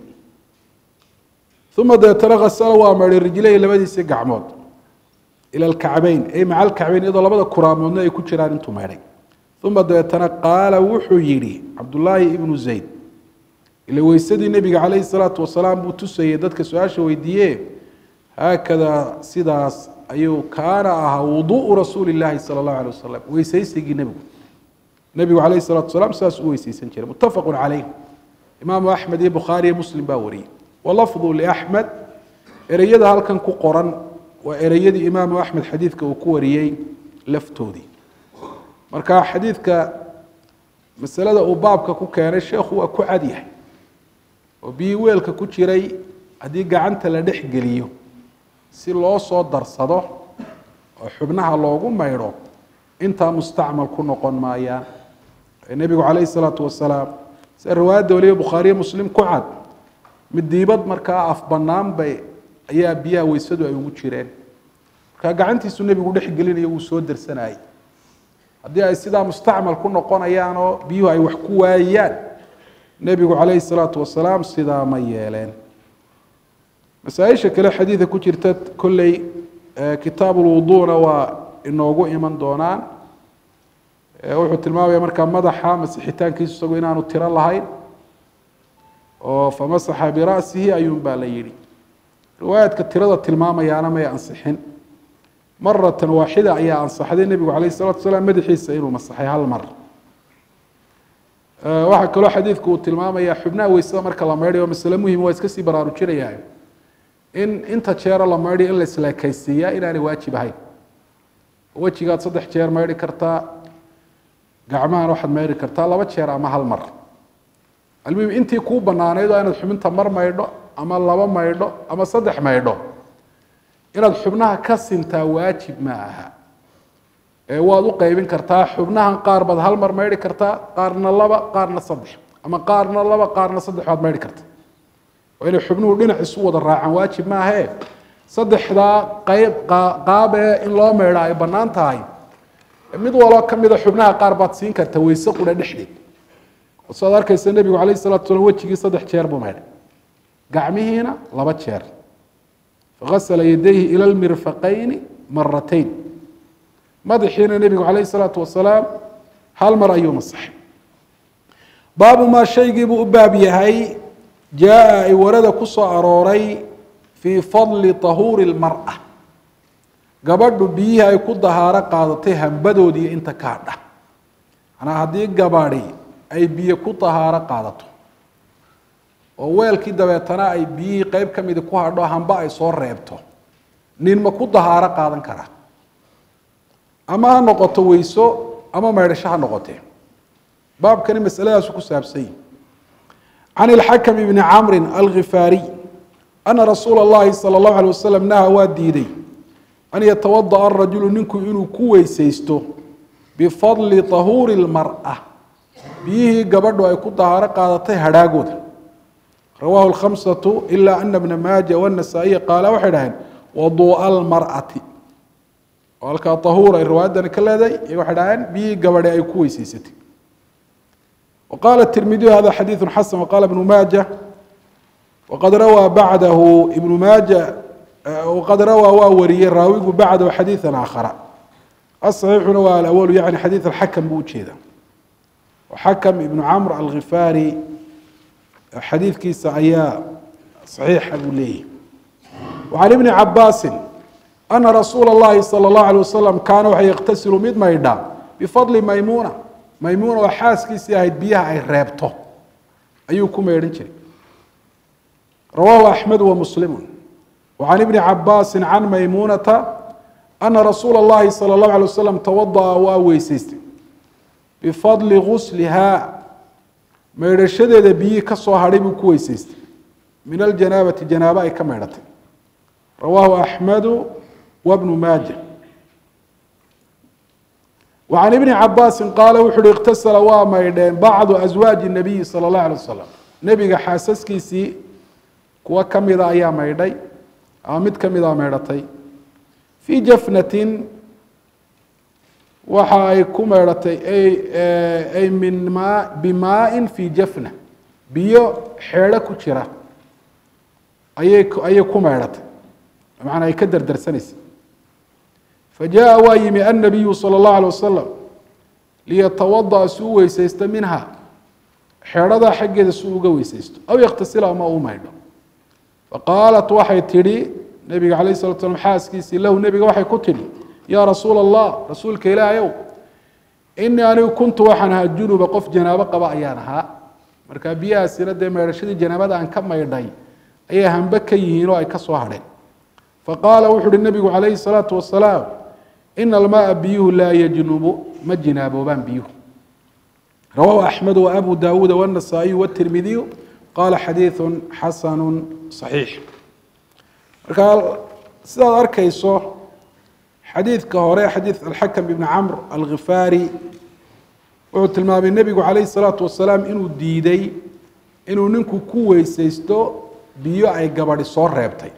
uma dabeetana khasala waa maydhay rijlayhi labadiisii gacmood ila alkacbeyn ay maca alkacbeyn iyadoo labada kuraamoodna ay ku jiraan intuu maydhay uma dabeetana qaala wuxuu yidhi cabdullaahi ibnu zayd ila weysadii nebiga calayhi salaatu wasalaam buu tusayey dadka su-aasha weydiiye haakadaa sidaas ayuu kaana ahaa wuduu'u rasuuli illaahi sala allahu alay wasalam weysaysigii nebigu nebigu calayhi salatu wasalaam sidaas u weysaysan jiray muttafaqun calayh imaamu axmed iyo bukhaari iyo muslim baa wariyey walafdu liaxmed ereyada halkan ku qoran waa ereyadii imaamu axmed xadiidka uu ku wariyey laftoodii marka xadiidka masalada uu baabka ku keenay sheekhu waa ku cad yahay oo biyii weelka ku jiray haddii gacanta la dhex geliyo si loo soo darsado oo xubnaha loogu maydho intaa mustacmal ku noqon maayaan nebigu calayhi salaatu wasalaam sida riwaayadda waliba bukhaariye muslim ku cad midiibad markaa af bannaan bay ayaa biyaha weysadu ay ugu jireen markaa gacantiisu nebigu dhex gelinayo wuu soo dersanayay haddii ay sidaa mustacmal ku noqonayaan oo biyuhu ay wax ku waayaan nebigu calayhi salaatu wasalaam sidaa ma yeeleen masaaisha kale xadiida ku jirta kolley kitaabulwuduuna waa inoogu iman doonaan wuxuu tilmaamaya markaa madaxa masixitaankiisu isagu inaanu tiro lahayn oo famasaxa bira'sihi ayuun baa la yidhi riwaayaadka tirada tilmaamayaana may ansixin maratan waaxida ayaa ansaxday nebigu calayh salatu salaam madaxiisa inuu masaxay hal mar waxaa kaloo xadiidku uu tilmaamaya xubnaha weysada marka la maydhayo masale muhim waa iska sii baraarujinaya in inta jeero la maydhayo in la isleekaysiiyaa inaanay waajib ahayn wejigaad saddex jeer maydhi kartaa gacmahan waxaad maydhi kartaa laba jeer ama hal mar almuhim intii kuu banaanayd oo inaad xubinta mar maydho ama laba maydho ama saddex maydho inaad xubnaha ka sintaa waajib ma aha ee waad u qaybin kartaa xubnahan qaar baad hal mar maydhi kartaa qaarna laba qaarna saddex ama qaarna laba qaarna saddex baad maydhi kartaa oo inay xubnuhu dhinac isu wada raacaan waajib maahee saddexdaa qayb qaab ee in loo maydha ay bannaan tahay mid waloo ka mida xubnaha qaar baad siin karta weyse qudha dhexdeed oo sidaad arkaysa nebigu calayh salatu salam wejigii saddex jeer buu maydhay gacmihiina laba jeer fagasala yadayhi ila lmirfaqayni maratayn madaxiina nebigu calayh salaatu wasalaam hal mar ayuu masaxay baabu maa shaygiibuu u baab yahay jaa ay warada ku soo arooray fii fadli tahuuri lmar'a gabadhu biyihii ay ku dahaaro qaadatay hambadoodii inta kaa dhah manaa haddii gabadhi ay biyo ku dahaaro qaadato oo weelkii dabeetana ay biyihii qeyb ka midi ku hadho hamba ay soo reebto nin ma ku dahaaro qaadan karaa ama ha noqoto weyso ama maydhasho ha noqotee baabkani masaladaasu ku saabsan yihi can ilxakam ibni camrin alkhifaariy ana rasuula اllahi salى اllahu alay wasalam naha waa diiday an yatawadaأ arajulu ninku inuu ku weysaysto bifadli tahuuri اlmar'a biyihii gabadhu ay ku dahaaro qaadatay hadhaagooda rawahu اlkhamsatu ila ana bna maaja wالnasaa-iya qaala waxay dhaheen waduu'a almar'ati oo halkaa tahuur ay riwaayadani ka leedahay iyaga waxay dhaheen biyihii gabadhe ay ku weysaysatay وqال التirmidي hada xadيiث xasن وqال بن maaجة وqad rawى baعdahu iبن maaجة وqad rawى waa wariyey raawigu baعdahu xadيiثa آkhara الصحيiحuna waa aأwl yaعni xadيiث الxakم buu ujeeda xakم iبن cmr alغifaari xadiidkiisa ayaa صaxiixa buu leeyahy وعan iبن cabaasi أna rasuula الlahi salى الlaه عليه waسلم kaana waxa yktasil mid maydha bfadli maymuna maymuuna oo xaaskiisii ahayd biyaha ay reebto ayuu ku meydhan jiray rawaahu axmed wa muslimu wacan ibni cabaasi can maymuunata ana rasuula اllahi salى اllahu alay wasalam tawada'a waa weysaystay bifadli guslihaa meydhashadeeda biyihii ka soo hadhay buu ku weysaystay min aljanaabati janaabo ay ka meydhatay rawaahu axmedu wabnu maaja وعن iبن cabاsi qaal wuxu uhi اktasla waa maydheen bacضu أزwaaجi النabiyi salى الlaه عalيه wasalam nebiga xaasaskiisii kuwo kamida ayaa maydhay ama mid kamida maydhatay fii jafnatin waxa ay ku maydhatay ay min ma bimaaءi fii jafna biyo xeedho ku jira ayay ayay ku maydhatay macanaa ay ka derdersanaysa fajaءa waa yimi annabiyu salى اllahu alيه wasalam liyatawadaأ si u weysaysto minha xeedhadaa xaggeeda si uga weysaysto aw yaktasila ama u maydho faqaalat waxay tidhi nebiga alayh الslat slam xaaskiisii lahu nebiga waxay ku tidhi yaa rasuula الlah rasuulka ilaahayow inii anigu kuntu waxaan ahaa junuba qof janaabo qaba ayaan ahaa markaa biyahaasina dee maydhashadii janaabada aan ka maydhay ayay hambe ka yihiin oo ay ka soo hadheen faqaala wuxu uhi nebigu calayhi الsalaatu wasalaam ina almaaa biyuhu laa yajnubu ma jinaaboobaan biyuhu rawahu axmed waabu dawuuda wالnasaa-iyu wالtirmidiyu qaala xadiiثu xasanu صaxiix markaa sidaad arkayso xadiidka hore xadiid alxakam ibni camr alkhifaari wuxuu tilmaamay nebigu calayhi salaatu wasalaam inuu diiday inuu ninku ku weysaysto biyo ay gabadhi soo reebtay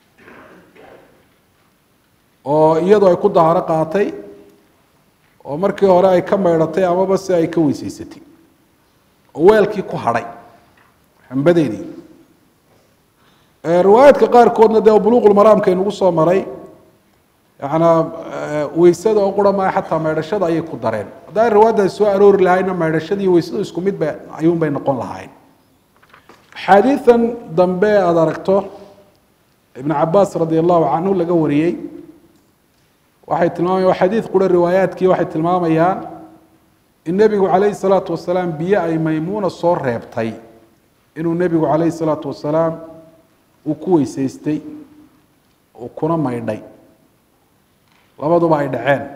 oo iyadu ay ku daharo qaatay oo markii hore ay ka maydhatay amaba si ay ka weysaysatay oo weelkii ku hadhay xambadeedii riwaayaadka qaarkoodna dee buluuqulmaraamka inugu soo maray yanaa weysada oo qura maa xataa maydhashada ayay ku dareen haddaa riwaayadda soo aroori lahayna maydhashadii weysadu isku mid ba ayuun bay noqon lahayn axaadiidan dambe aada aragto ibn cabaas radi allahu canhu laga wariyey waxay tilmaamayan xadiid qura riwaayaadkii waxay tilmaamayaan in nebigu calayhi salaatu wasalaam biyo ay maymuuna soo reebtay inuu nebigu calayhi salaatu wasalaam uu ku weysaystay uu kuna maydhay labaduba ay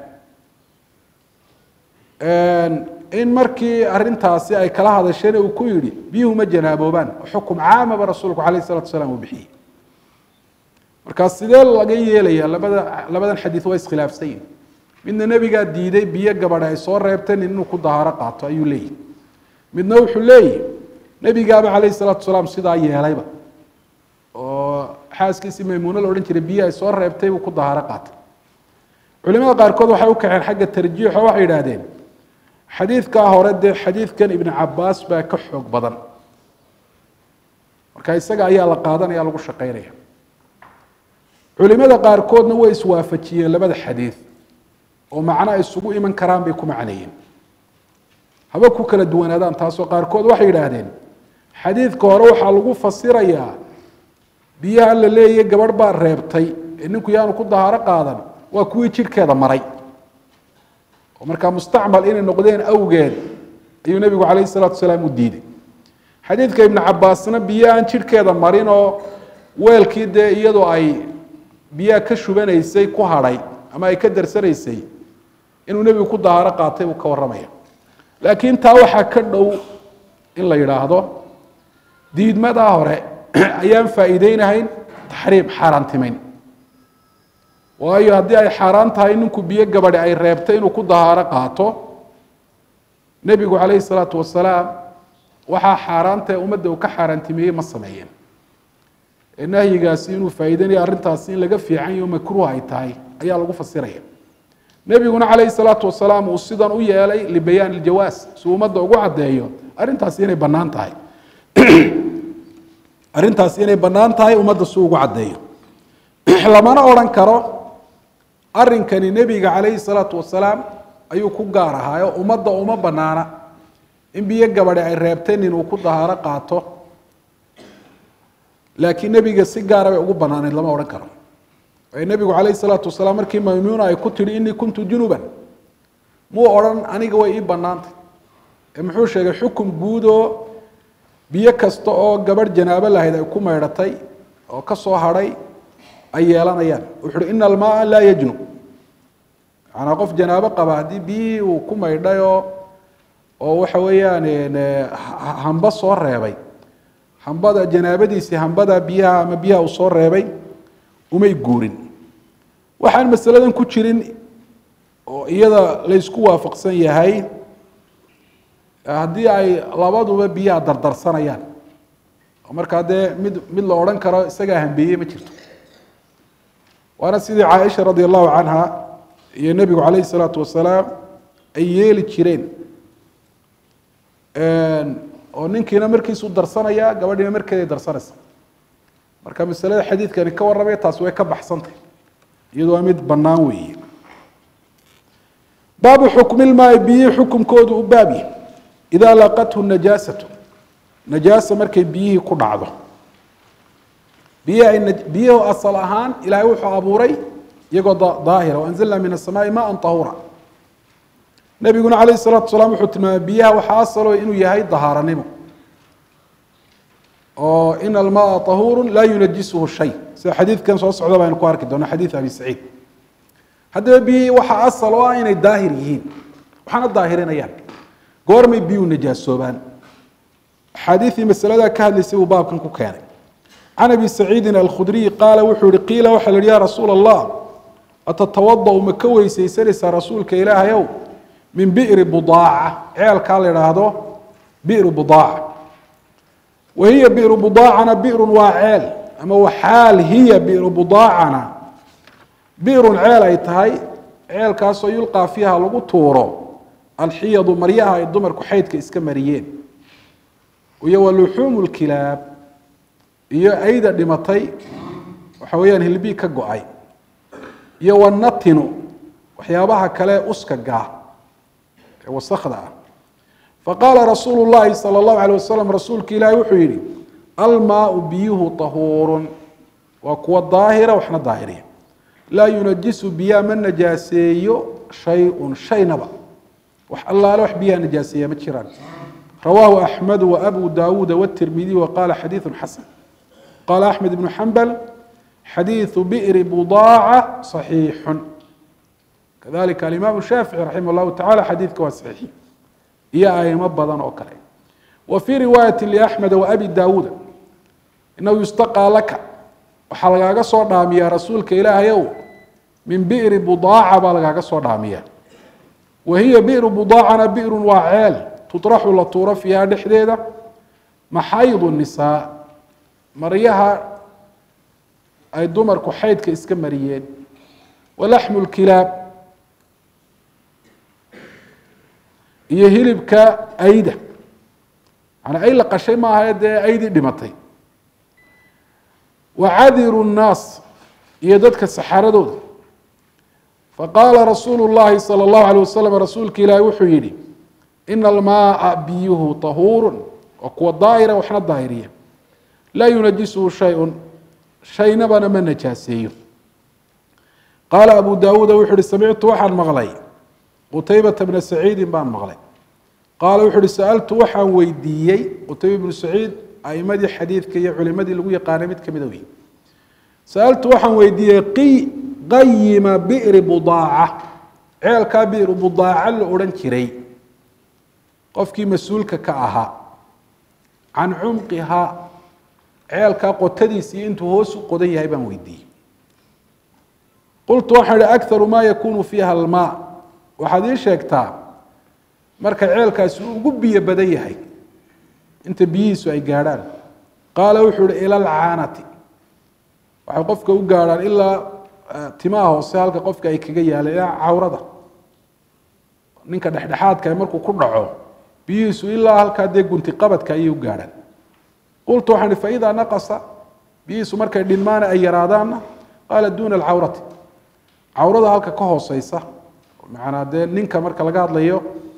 dhaceen in markii arintaasi ay kala hadasheen uu ku yihi biyuhu ma janaaboobaan xukum caamaba rasuulku calayh salatu wasalaam uu bixiyey markaa sidee laga yeelaya labada labadan xadiid waa iskhilaafsan yihin midna nebigaa diiday biyo gabadha ay soo reebteen inuu ku dahaaro qaato ayuu leeyihi midna wuxuu leeyihi nebigaaba calayhi salaatu wasalaam sidaa yeelayba oo xaaskiisii maymuuno la odhan jiray biyo ay soo reebtay buu ku dahaaro qaatay culimada qaarkood waxay u kaxeen xagga tarjiix oo waxay yidhaahdeen xadiidkaa hore dee xadiidkan ibn cabaas baa ka xoog badan marka isaga ayaa la qaadanaya lagu shaqeynaya culimada qaarkoodna way iswaafajiyeen labada xadiid oo macno isugu iman karaan bay ku macneeyeen haba ku kala duwanaadaan taasoo qaarkood waxay yidhaahdeen xadiidka hore waxaa lagu fasirayaa biyaha la leeyahy gabadh baa reebtay ee ninku yaanu ku dahaaro qaadan waa kuwii jidhkeeda maray oo markaa mustacmal inay noqdeen awgeed ayuu nebigu calayhi salaatu wasalaam u diiday xadiidka ibnu cabaasna biyo aan jidhkeeda marin oo weelkii dee iyadoo ay biyaha ka shubanaysay ku hadhay ama ay ka darsanaysay inuu nebigu ku dahaaro qaatay buu ka warramaya laakiin taa waxaa ka dhow in la yidhaahdo diidmadaa hore ayaan faa'iideynahayn taxriim xaaraantimayn waayo haddii ay xaaraan tahay ninku biyo gabadhi ay reebtay inuu ku dahaaro qaato nebigu calayhi salaatu wasalaam waxaa xaaraanta ummadda uu ka xaaraantimeeyey ma sameeyeen ee nahyigaasi inuu faa'iideynayo arrintaasi in laga fiican yaho makruuh ay tahay ayaa lagu fasiraya nebiguna calayhi salaatu wasalaam uu sidan u yeelay libayaan iljawaas si ummadda ugu caddeeyo arrintaasi inay bannaan tahay arrintaasi inay bannaan tahay ummadda si ugu caddeeyo lamana odhan karo arrinkani nebiga calayhi salaatu wasalaam ayuu ku gaar ahaayo ummadda uma bannaana in biyo gabadhi ay reebteen inuu ku dahaaro qaato laakiin nebiga si gaara bay ugu bannaaneyd lama odhan karo waayo nebigu calayhi salaatu wasalaam markii maymuuna ay ku tidhi innii kuntu junuban muu odhan aniga way ii bannaantay ee muxuu sheegay xukum guud oo biyo kasta oo gabadh janaabo lahayd ay ku maydhatay oo ka soo hadhay ay yeelanayaan wuxu uhi ina almaaa laa yajnub macanaa qof janaabo qaba haddii biyihii uu ku maydhay oo oo waxa weeyaan hamba soo reebay hambada janaabadiisii hambada biyaha ama biyaha uu soo reebay umay guurin waxaan masaladan ku jirin oo iyada laysku waafaqsan yahay haddii ay labaduba biyaha dardarsanayaan oo markaa dee mid mid la odhan karo isagaa hambeeyey ma jirto waana sidii caaisha radi allahu canha iyo nebigu calayhi salaatu wasalaam ay yeeli jireen oo ninkiina markiisuu darsanaya gabadhiina markeeday darsanaysa marka masalada xadiidkani ka warramaya taas way ka baxsantay iyadu waa mid bannaan weeye baabu xukmilmaai biyihii xukumkoodu u baabyi idaa laqathu najaasatu najaasa markay biyihii ku dhacdo biyihi ay biyuhu asal ahaan ilaahay wuxuu abuuray iyagoo daahira waanzalna min asamaai maan tahuura nebiguna calayhi salaatu wasalaam wuxuu tilmaamay biyaha waxaa asalo inuu yahay dahaaranimo oo in almaa tahuuru laa yunajisuhu shay sida xadiidkan soo socda baynu ku arki doona xadiid abi saciid haddaba biyihii waxaa asal oo ah inay daahir yihiin waxaana daahirinayaan goormay biyuhu najaasoobaan axaadiidii masaladaa ka hadlaysay buu baabkan ku keenay can abi saciidin alkhudriy qaala wuxuu yihi qiila waxaa la yihi ya rasuula allah atatawada ma ka weysaysanaysaa rasuulka ilaahayow min bi'ri budaaca ceelkaa la idhaahdo bi'ru budaaca wa hiya bi'ru budaacana bi'run waa ceel ama waxaal hiya bi'ru budaacana bi'run ceel ay tahay ceelkaasoo yulqaa fiiha lagu tuuro alxiyadu maryaha ay dumarku xaydka iska mariyeen iyo wa luxuumu lkilaab iyo ayda dhimatay waxa weeyaan hilbii ka go-ay iyo wanatinu waxyaabaha kale uska gaa ee wasakda ah faqaala rasuulu llahi sala allahu alay wasalam rasuulka ilaahi wuxuu yihi almaau biyuhu tahuurun waa kuwa daahira waxna daahiriya laa yunajisu biyaa ma najaaseeyo shay-un shaynaba wax allaale wax biyaha najaaseeya ma jiraan rawaahu axmedu waabu daawuuda wاtirmidiy waqala xadiidu xasan qala axmed ibnu xambal xadiiثu bi'ri budaaca صaxiixu kadalika alimaam shaafici raximah اllahu tacala xadiidka waa saxiixi iyo aimo badan oo kale wa fii riwaayati liaxmeda waabi daawuuda inahu yustaqaa laka waxaa lagaaga soo dhaamiyaa rasuulka ilaahayow min bi'ri budaaca baa lagaaga soo dhaamiyaa wa hiya bi'ru budaacana bi'run waa ceel tuطraxu la tuuro fiiha dhexdeeda maxaydu nisaa maryaha ay dumarku xaydka iska mariyeen walaxmu lkilaab iyo hilibka ayda yani ay la qashay maaha dee aydii dhimatay wacadiru nnaas iyo dadka saxaradooda faqaala rasuulu llahi salى اllahu alيه wasalam rasuulka ilaahi wuxuu yihi ina almaaa biyuhu tahuurun waa kuwa daahira waxna daahiriya laa yunajisuhu shayun shaynabana ma najaaseeyo qaala abu daawuuda wuxu uhi samictu waxaan maqlay qutaybata bna saciidin baan maqlay qaala wuxu uhi sa'altu waxaan weydiiyey qutayba bnu saciid aimadii xadiidka iyo culimadii lagu yaqaanay mid kamida wey sa'altu waxaan weydiiyey qi qayima bi'ri budaaca ceelkaa bi'ru budaaca la odhan jiray qofkii mas-uulka ka ahaa can cumqihaa ceelkaa qotadiisii intuu hoos u qodan yahay baan weydiiyey qultu waxaan ihi akaru maa yakunu fiiha almaa waxaad ii sheegtaa marka ceelkaasi uu ugu biyo badan yahay inta biyihiisu ay gaadhaan qaala wuxuu ihi ila alcaanati waxay qofka u gaadhaan ilaa timaha hoose halka qofka ay kaga yaaleen ilaa cawrada ninka dhexdhexaadka markuu ku dhaco biyihiisu ilaa halkaa dee gunti qabadka ayay u gaadhaan qultu waxaan ihi faidaa naqasa biyihiisu markay dhinmaana ay yaraadaanna qaala duuna alcawrati cawrada halka ka hooseysa macanaa dee ninka marka laga hadlayo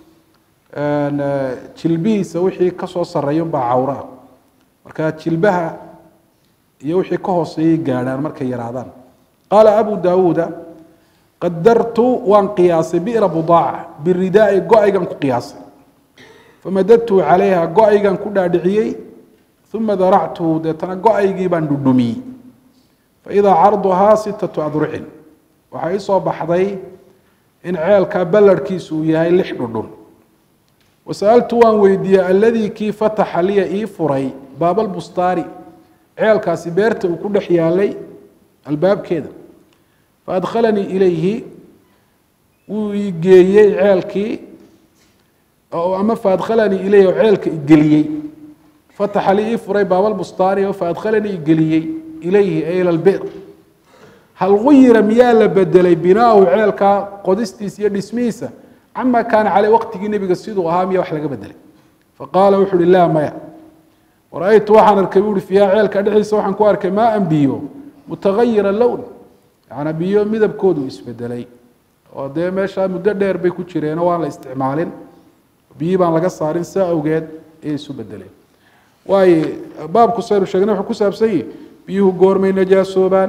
jilbihiisa wixii kasoo sareeya baa cawraa marka jilbaha iyo wixii ka hooseeyay gaadhaan markay yaraadaan qaala abu daawuuda qadartu waan qiyaasay bi'ra budaaca biridaai go-aygan ku qiyaasay famadadtu calayha go-aygan ku dhaadhiciyey uma daractuhu deetana go-aygii baan dhudhumiyey faidaa carduhaa sittatu adrucin waxaa ii soo baxday in ceelkaa ballarhkiisu uu yahay lix dhudhun wasa'altu waan weydiiyey alladii kii fataxa liya ii furay baabalbustaari ceelkaasi beerta uu ku dhex yaalay albaabkeeda faadkhalanii ilayhi wuu ii geeyey ceelkii ama faadkhalanii ilayhi oo ceelka igeliyey fataxa li ii furay baabalbustaari oo faadkhalanii igeliyey ilayhi ay ila lbir hal guyira miyaa la bedelay binaahu ceelkaa qodistiisa iyo dhismihiisa cama kaana caley waqtigii nebiga siduu ahaa miya wax laga bedelay faqaala wuxu uhi laa maya wara-aytu waxaan arkay bu uhi fiiha ceelka dhexdiisa waxaan ku arkay maa an biyo mutagayira lown yaana biyo midabkoodu isbedelay oo dee meeshaa muddo dheer bay ku jireenoo waan la isticmaalin biyi baan laga saarin saa awgeed ayay isu bedeleen waayo baabku saynu sheegnay wuxuu ku saabsan yihi biyuhu goormay najaasoobaan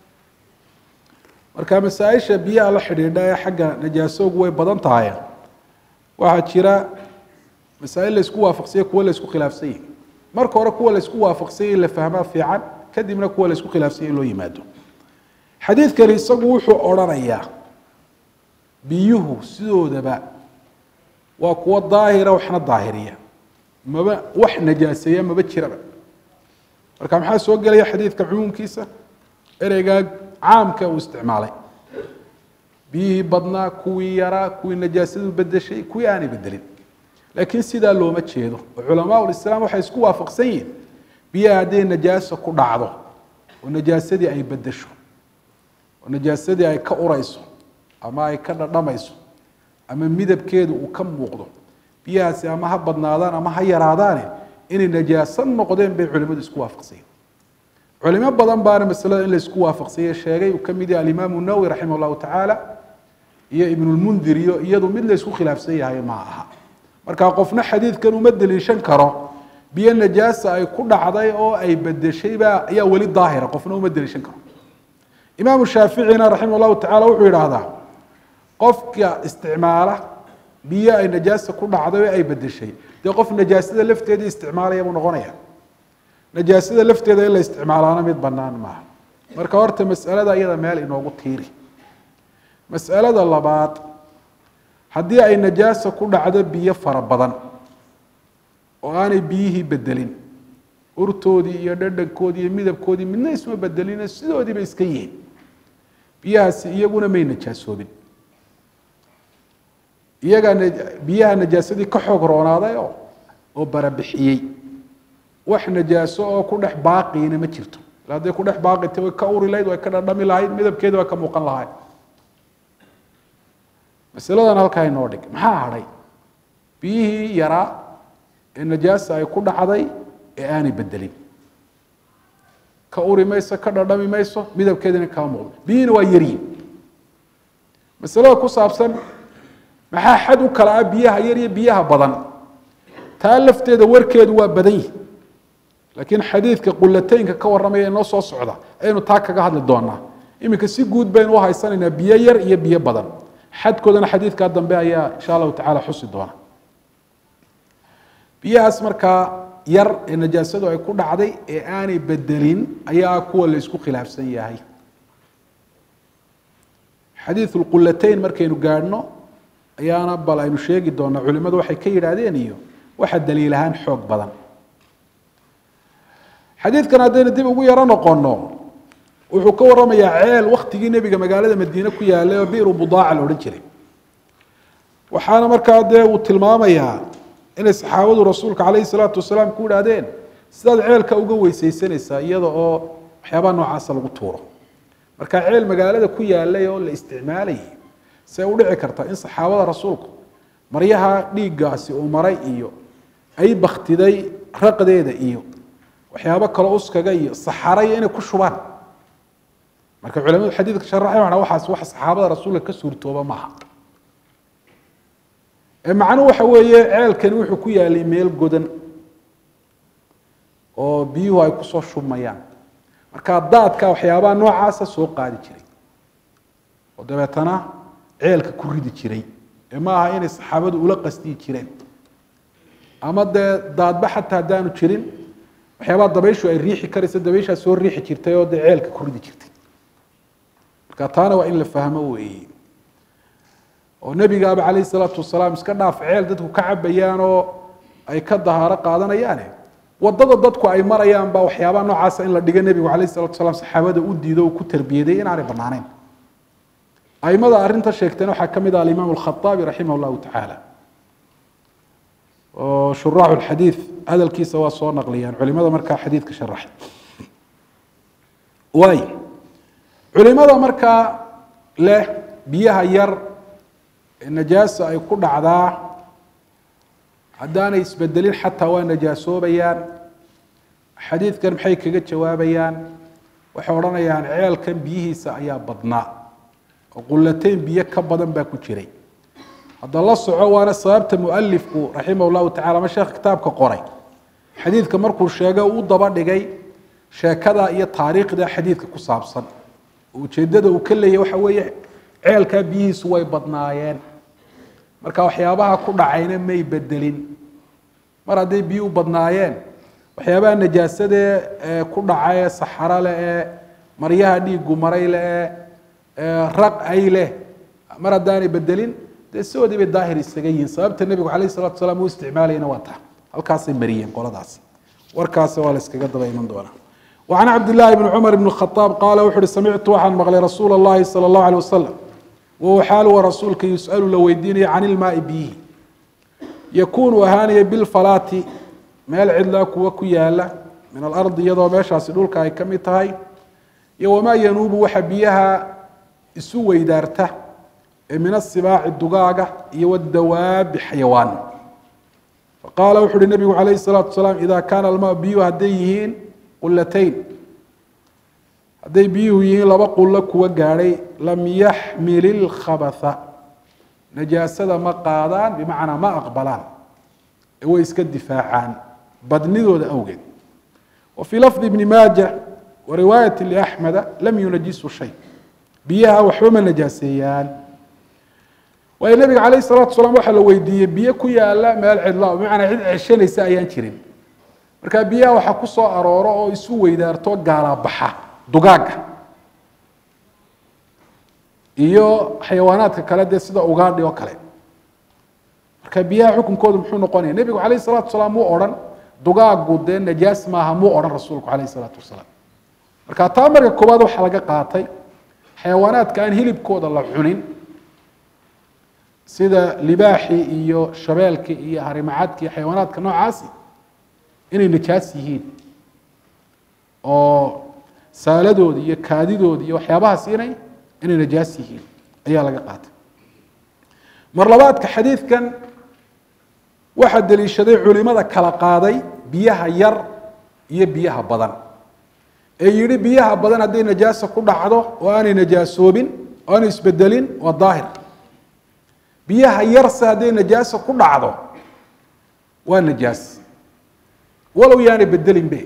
marka masaa-isha biyaha la xidhiidha ee xagga najaasoogu way badan tahay waxaa jira masaa-il la isku waafaqsanya kuwa la isku khilaafsan yahi marka hore kuwa la isku waafaqsanya in la fahmaa fiican kadibna kuwa la isku khilaafsanya in loo yimaado xadiidkani isagu wuxuu odrhanayaa biyuhu sidoodaba waa kuwo daahira waxna daahiriya maba wax najaaseeya maba jiraba marka maxaa soo gelaya xadiidka cumuumkiisa ereygaa caamka uu isticmaalay biyihii badnaa kuwii yaraa kuwii najaasadu bedeshay kuwii aanay bedelin laakiin sidaa looma jeedo oo culamaa ulislaam waxay isku waafaqsan yihiin biyaha hadday najaaso ku dhacdo oo najaasadii ay bedesho oo najaasadii ay ka urayso ama ay ka dhadhamayso ama midabkeedu uu ka muuqdo biyahaasi ama ha badnaadaan ama ha yaraadaane inay najaaso noqdeen bay culimadu isku waafaqsanyeen culimo badan baana masalada in la isku waafaqsanye sheegay uu ka mid yahay alimaamu nawowi raximah llahu tacaala iyo ibnulmundir iyo iyadu mid la isku khilaafsan yahay ma aha marka qofna xadiidkan uma deliishan karo biyo najaasa ay ku dhacday oo ay bedeshaybaa ayaa weli daahira qofna uma deliishan karo imaamu shaaficina raximah llahu tacala wuxuu yidhaahdaa qofka isticmaala biyo ay najaasa ku dhacday oo ay bedeshay dee qof najaasada lafteedii isticmaalaya buu noqonaya najaasada lafteeda in la isticmaalaana mid banaan maaha marka horta masalada iyada meel inoogu tiiri masalada labaad haddii ay najaasa ku dhacdo biyo fara badan oo aanay biyihii bedelin urtoodii iyo dhadhankoodii iyo midabkoodii midna isma bedelin sidoodiiba iska yihiin biyahaasi iyaguna may najaasoobin iyagaa biyaha najaasadii ka xoog roonaaday oo oo barabixiyey wax najaaso oo ku dhex baaqiina ma jirto ila hadday ku dhex baaqita way ka uri lahayd way ka dhadhami lahayd midabkeeda way ka muuqan lahayd masaladan halkaa inoo dhig maxaa hadhay biyihii yaraa ee najaasa ay ku dhacday ee aanay bedelin ka uri mayso ka dhadhami mayso midabkeedina kaa muuqdo biyihiina waa yaryihin masalada ku saabsan maxaa xad u kala ah biyaha yar iyo biyaha badan taa lafteeda warkeedu waa badan yihi laakiin xadiidka qulateynka ka warramaya inoo soo socda ayaynu taa kaga hadli doonaa iminka si guud baynu u haysanaynaa biyo yar iyo biyo badan xadkoodana xadiidkaa dambe ayaa insha allahu tacala xusi doona biyahaas markaa yar ee najaasadu ay ku dhacday ee aanay bedelin ayaa kuwa la isku khilaafsan yahay xadiidu lqulateyn markaynu gaadhno ayaana bal aynu sheegi doonaa culimadu waxay ka yidhaahdeen iyo waxa daliil ahaan xoog badan xadiidkan haddaynu dib ugu yaro noqono wuxuu ka waramayaa ceel waktigii nebiga magaalada madiine ku yaalay oo biru budaaca la odhan jiray waxaana markaa dee uu tilmaamayaa inay saxaabadu rasuulka calayhi salaatu wasalaam ku idhaahdeen sidaad ceelka uga weysaysanaysaa iyada oo waxyaabaha noocaasa lagu tuuro marka ceel magaalada ku yaalay oo la isticmaalayay see u dhici karta in saxaabada rasuulku maryaha dhiiggaasi uu maray iyo ay baktiday raqdeeda iyo waxyaabo kale uskaga iyo saxaraya inay ku shubaan marka culamadu xadiidka sharaxay waxaa waxaas wax saxaabada rasuulka ka suurtooba maaha ee macnuhu waxa weeye ceelkani wuxuu ku yaalay meel godan oo biyuhu ay kusoo shubmayaan marka daadka waxyaabaha noocaasa soo qaadi jiray oo dabeetana ceelka ku ridi jiray ee ma aha inay saxaabadu ula qasdiyi jireen ama dee daadba xataa haddaanu jirin waxyaabaha dabayshu ay riixi karaysa dabayshaa soo riixi jirtay oo dee ceelka ku ridi jirtay marka taana waa in la fahmo weeye oo nebigaaba calayhi salaatu wasalaam iska dhaaf ceel dadku ka cabayaan oo ay ka dahaaro qaadanayaane wadada dadku ay marayaan baa waxyaabaha noocaasa in la dhigo nebigu calayhi salatu wasalaam saxaabada u diido uu ku tarbiyaday inaanay banaanayn aimada arrinta sheegteen waxaa ka mid ah alimaam alkhaaabi raximah llahu tacaala oo shuraaxu lxadiid hadalkiisa waa soo naqliyaan culimada markaa xadiidka sharaxay waay culimada markaa leh biyaha yar ee najaasa ay ku dhacdaa haddaanay isbedelin xataa waa najaasoobayaan xadiidkan maxay kaga jawaabayaan waxay odhanayaan ceelkan biyihiisa ayaa badnaa oo qulateyn biyo ka badan baa ku jiray hadda la soco waana sababta mualifku raximah llahu tacala ama sheekh kitaabka qoray xadiidka markuu sheegay u daba dhigay sheekada iyo taariikhda xadiidka ku saabsan ujeedada uu ka leeyahy waxa weeye ceelkaa biyihiisu way badnaayeen marka waxyaabaha ku dhacayna may bedelin mar hadday biyuhu badnaayeen waxyaabaha najaasadee ee ku dhaca ee saxaro leh ee maryaha dhiigu maray leh ee raq ay leh mar haddaanay bedelin dee sidoodii bay daahir isaga yihiin sababta nebigu calayh salatu wasalaam uu isticmaalayana waa taa halkaasay mariyeen qoladaas warkaasi waa la iskaga daba iman doonaa وعن عبد الله بن عمر بن الخطاب قال وxu uhi سمعت waxaan مقلay رsuuل اللhi صلى الله عليه وسلم wahuwa xaaluwa rasuulka yus'alu la weydiinayo can ilmaai biyihi yakuunu ahaanaya bilfalaati meel cidlaa kuwa ku yaala min alardi iyadoo meeshaasi dhulka ay ka mid tahay iyo wamaa yanuubu waxa biyaha isu weydaarta ee min asibaaci dugaaga iyo wadawaabi xayawaan faqaala wuxu uhi nabigu calayh الsalaatu wasalaam ida kaana almaa biyuhu hadday yihiin qulatayn hadday biyuhu yihiin laba qulo kuwa gaadhay lam yaxmil ilkhabatha najaasada ma qaadaan bimacnaa ma aqbalaan ee way iska difaacaan badnidooda awgeed wa fii lafdi ibni maaja wa riwaayati liaxmeda lam yunajisu shay biyaha waxba ma najaaseeyaan waayo nabiga calayh salatu wasalaam waxaa la weydiiyey biyo ku yaala meel cidla bimacnaa cid ceshanaysa ayaan jirin marka biyaha waxaa ku soo arooro oo isu weydaarto gaalabaxa dugaaga iyo xayawaanaadka kale dee sida ugaadhi oo kale marka biyaha xukunkoodu muxuu noqonaya nebigu calayh salatu wasalaam muu odhan dugaagu dee najaas maaha muu odhan rasuulku calayh salaatu wasalaam marka taa marka koowaad waxaa laga qaatay xayawaanaadka aan hilibkooda la cunin sida libaaxii iyo shabeelkii iyo harimacadki iyo xayawaanaadka noocaasi inay najaas yihiin oo saaladoodi iyo kaadidoodi iyo waxyaabahaas inay inay najaas yihiin ayaa laga qaatay mar labaadka xadiidkan waxaa deliishaday culimada kala qaaday biyaha yar iyo biyaha badan ee yihi biyaha badan hadday najaasa ku dhacdo oo aanay najaasoobin oo aanay isbedelin waa daahir biyaha yarse hadday najaasa ku dhacdo waa najaas walow yaanay bedelinbe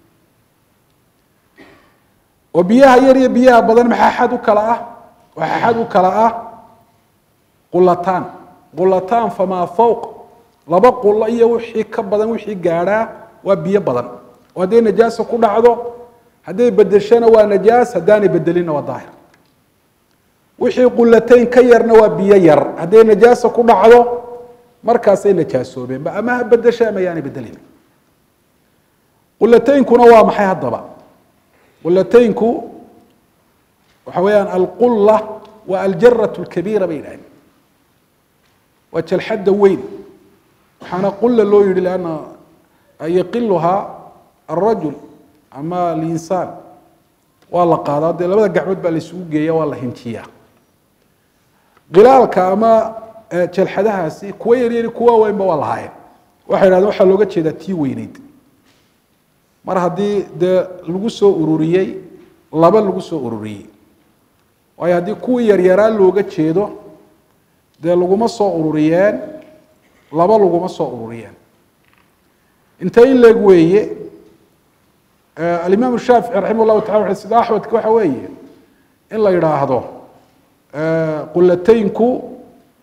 oo biyaha yar iyo biyaha badan maxaa xad u kala ah waxaa xad u kala ah qulataan qulataan famaa fowq laba qulo iyo wixii ka badan wixii gaadhaa waa biyo badan oo hadday najaasa ku dhacdo hadday bedeshona waa najaas haddaanay bedelinna waa daahir wixii qulatayn ka yarna waa biyo yar hadday najaasa ku dhacdo markaasay najaasoobeenba ama ha bedesha ama yaanay bedelin qulataynkuna waa maxay haddaba qulataynku waxa weeyaan alqulla waa aljarat lkabiira bay yidhahdeen waa jalxadda weyn waxaana qulla loo yihi lanna yaqiluhaa alrajul ama alinsaan waa la qaadaa dee labada gacmood baa la isugu geeya waa la hinjiyaa qilaalka ama jalxadahaasi kuwa yaryari kuwa weynba waa lahaayeen waxay yidhahdeen waxaa looga jeedaa tii weyneyd mar haddii dee lagu soo ururiyey laba lagu soo ururiyey waayo haddii kuwii yaryaraa looga jeedo dee laguma soo ururiyeen laba laguma soo ururiyeen inta in leeg weeye alimaam shaafici raximah llahu tala sida axmedka waxa weeye in la yidhaahdo qulataynku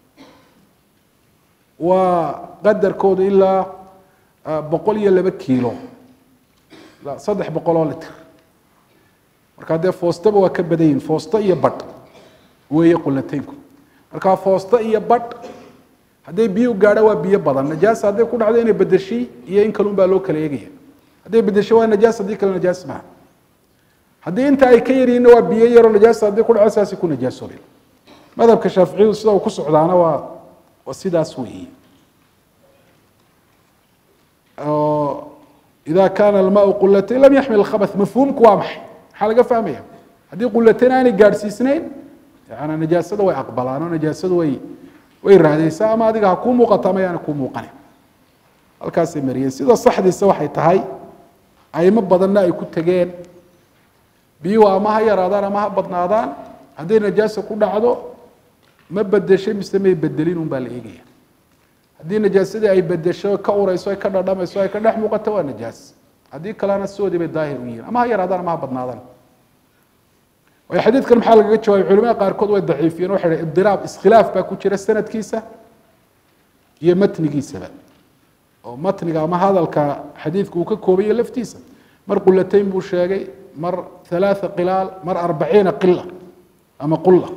waa qadarkoodu ilaa boqol iyo laba kiilo saddex boqol oo litr markaa dee foostaba waa ka badan yihin foosto iyo badh weeye qulataynku markaa foosto iyo badh hadday biyo gaadha waa biyo badan najaasa hadday ku dhacdo inay bedeshay iyo in kalun baa loo kala eegaya hadday bedesho waa najaas haddii kale najaas maaha haddii inta ay ka yaryihinna waa biyo yaroo najaasa hadday ku dhaco saasay ku najaasoobeen madhabka shaaficiyadu sida uu ku socdaana waa waa sidaas weeye ida kaana almaau qulatayn lam yaxmil khabath mafhuumku waa maxay maxaa laga fahmaya haddii qulatayn aanay gaadhsiisnayn yana najaasada way aqbalaan oo najaasadu way way raadaysaa ama adiga ha kuu muuqato ama yaana kuu muuqanin halkaasay mariyeen sida saxdiisa waxay tahay aimo badanna ay ku tegeen biyuhu ama ha yaraadaan ama ha badnaadaan hadday najaasa ku dhacdo ma bedeshay mise may bedelin un baa la eegaya haddii najaasadii ay bedesho ka ureyso ay ka dhadhamayso ay ka dhex muuqato waa najaas haddii kalena sidoodii bay daahir u yihiin ama ha yaraadaan ama ha badnaadaan waayo xadiidkan maxaa lagaga jawaabay culimada qaarkood way daciifiyeen waxay dhahay ibdiraab iskhilaaf baa ku jira sanadkiisa iyo matnigiisaba oo matniga ama hadalka xadiidka uu ka koobaya laftiisa mar qulatayn buu sheegay mar halaatha qilaal mar arbaciina qila ama qulla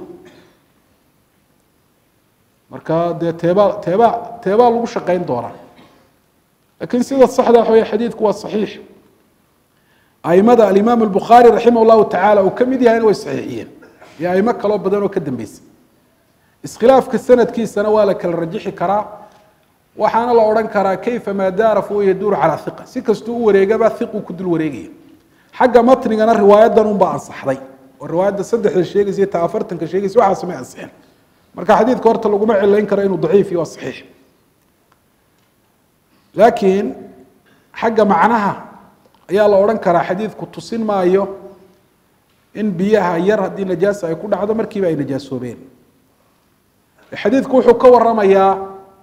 marka dee teebaa teebaa teebaa lagu shaqayn doonaa lakiin sida saxda waxa wey xadiidku waa saxiix aimada alimaam albukhaari raximah llahu tacaala uu ka mid yahayna way saxiixiyeen iyo aimo kaloo badan oo ka dambeysay iskhilaafka sanadkiisana waa la kala rajixi karaa waxaana la odhan karaa kayfa maa daara fahuwa yaduuru calaa hiqa si kastuu u wareegaba hiquu ku dul wareegaya xagga matnigana riwaayadan unbaa ansaxday oo riwaayadda saddexda sheegaysa iyo ta afartanka sheegaysa waxaas may ansixin marka xadiidka horta laguma cilayn karo inuu daciif iyo waa saxiix laakiin xagga macnaha ayaa la odhan karaa xadiidku tusin maayo in biyaha yar haddii najaasa ay ku dhacdo markiiba ay najaasoobeen xadiidku wuxuu ka waramayaa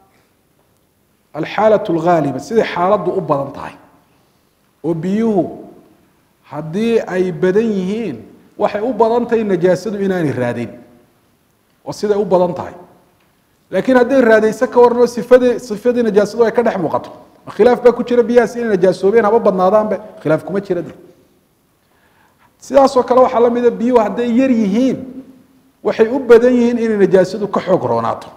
alxaalaة اlgaaliba siday xaaladdu u badan tahay oo biyuhu haddii ay badan yihiin waxay u badan tahay najaasadu inaanay raadin oo siday u badan tahay laakiin hadday raadayso ka waran oo sifadii sifadii najaasadu ay ka dhex muuqato khilaaf baa ku jira biyahaas inay najaasoobeen haba badnaadaanbe khilaaf kuma jira de sidaasoo kale waxaa la mida biyuhu hadday yar yihiin waxay u badan yihiin inay najaasadu ka xoog roonaato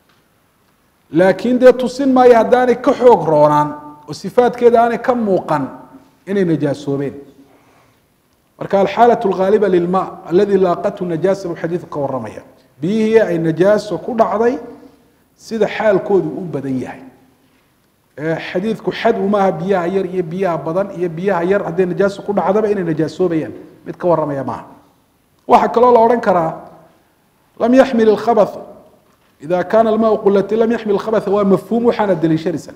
laakiin dee tusin maayo haddaanay ka xoog roonaan oo sifaadkeeda aanay ka muuqan inay najaasoobeen marka alxaalaة اlgaaliba lilma aladi laaqathu najaasa buu xadiidku ka waramaya biyihii ay najaaso ku dhacday sida xaalkoodu u badan yahay xadiidku xad umaaha biyaha yar iyo biyaha badan iyo biyaha yar hadday najaaso ku dhacdaba inay najaasoobayaan mid ka waramaya maaha waxaa kaloo la odhan karaa lam yaxmil اkhabaث ida kaana almaau qulati lam yaxmil khabatha waa mafhuum waxaana daliishanaysa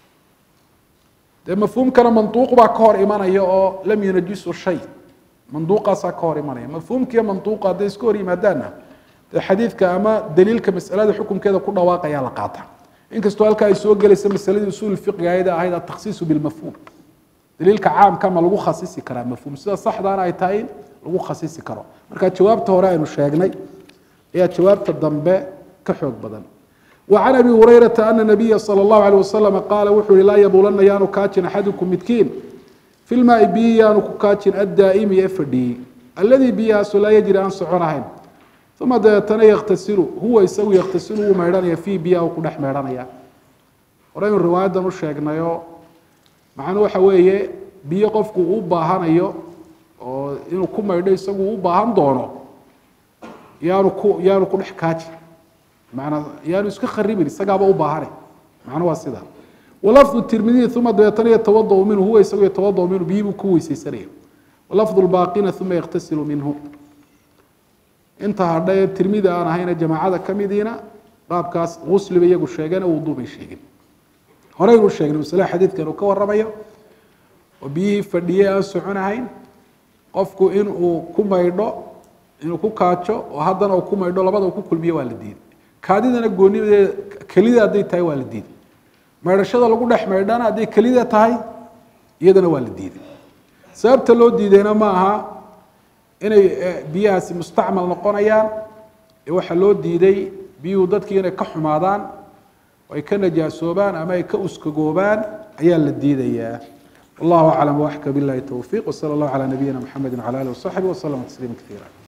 dee mafhuumkana manduuq baa ka hor imanaya oo lam yunajisu shay manduuqaasaa ka hor imanaya mafhuumkiiyo manduuqa hadday iska hor yimaadaanna dee xadiidka ama daliilka masalada xukunkeeda ku dhawaaqayaa la qaata inkastoo halka ay soo gelaysa masaladii usuul fiqiga ayada ahayd atakhsiisu bilmafhuum daliilka caamka ma lagu khasisi karaa mafhuum sida saxdaana ay tahay in lagu khasisi karo marka jawaabta hore aynu sheegnay ayaa jawaabta dambe xoog badan وعن أبي هريرة أن النبي صلى الله عليه وسلم قال وxuu hi laa yبulana yaanu kaajin أxadكم midkiin في الmاء biyi yaanu ku kaajin الdaaئmi ee fadhiyey اladي biyahaasu laa yجri aan socon ahayn ثuma dabeetana ykتasilu huwa isagu ykتasilu wuu meydhanaya فيi biyaha ku dhex meydhanaya horeynu riwaayadan u sheegnayo macnuu waxa weeye biyo qofku u baahanayo oo inuu ku maydho isagu u baahan doono yaanu ku yaanu ku dhex kaajin manaa yaanu iska kharibin isagaaba u baahana macnu waa sida walafdu tirmidiy uma dabeetana yatawadau minhu huwa isagu yatawadau minhu biyibuu ku weyseysanaya walafdu lbaaqina uma yaktasilu minhu inta hadha ee tirmidi aan ahayna jamaacada kamidiina qaabkaas gusliba iyagu sheegeen wuduu bay sheegeen horeynu sheegnay masale xadiidkan uu ka waramayo oo biyihii fadhiyey aan soconahayn qofku inuu ku maydho inuu ku kaajo oo haddana uu ku maydho labada uu ku kulmiyo waa la diiday kaadidana goonideeda kelida hadday tahay waa la diiday maydhashada lagu dhex maydhana hadday kelida tahay iyadana waa la diiday sababta loo diidayna ma aha inay biyahaasi mustacmal noqonayaan ee waxaa loo diiday biyuhu dadkii inay ka xumaadaan oo ay ka najaasoobaan ama ay ka uskagoobaan ayaa la diidayaa wallahu aclam waxka billahi towfiiq wsala allahu calaa nabiyina mxamedi wcala alih wasaxbi waslama tasliima kaiira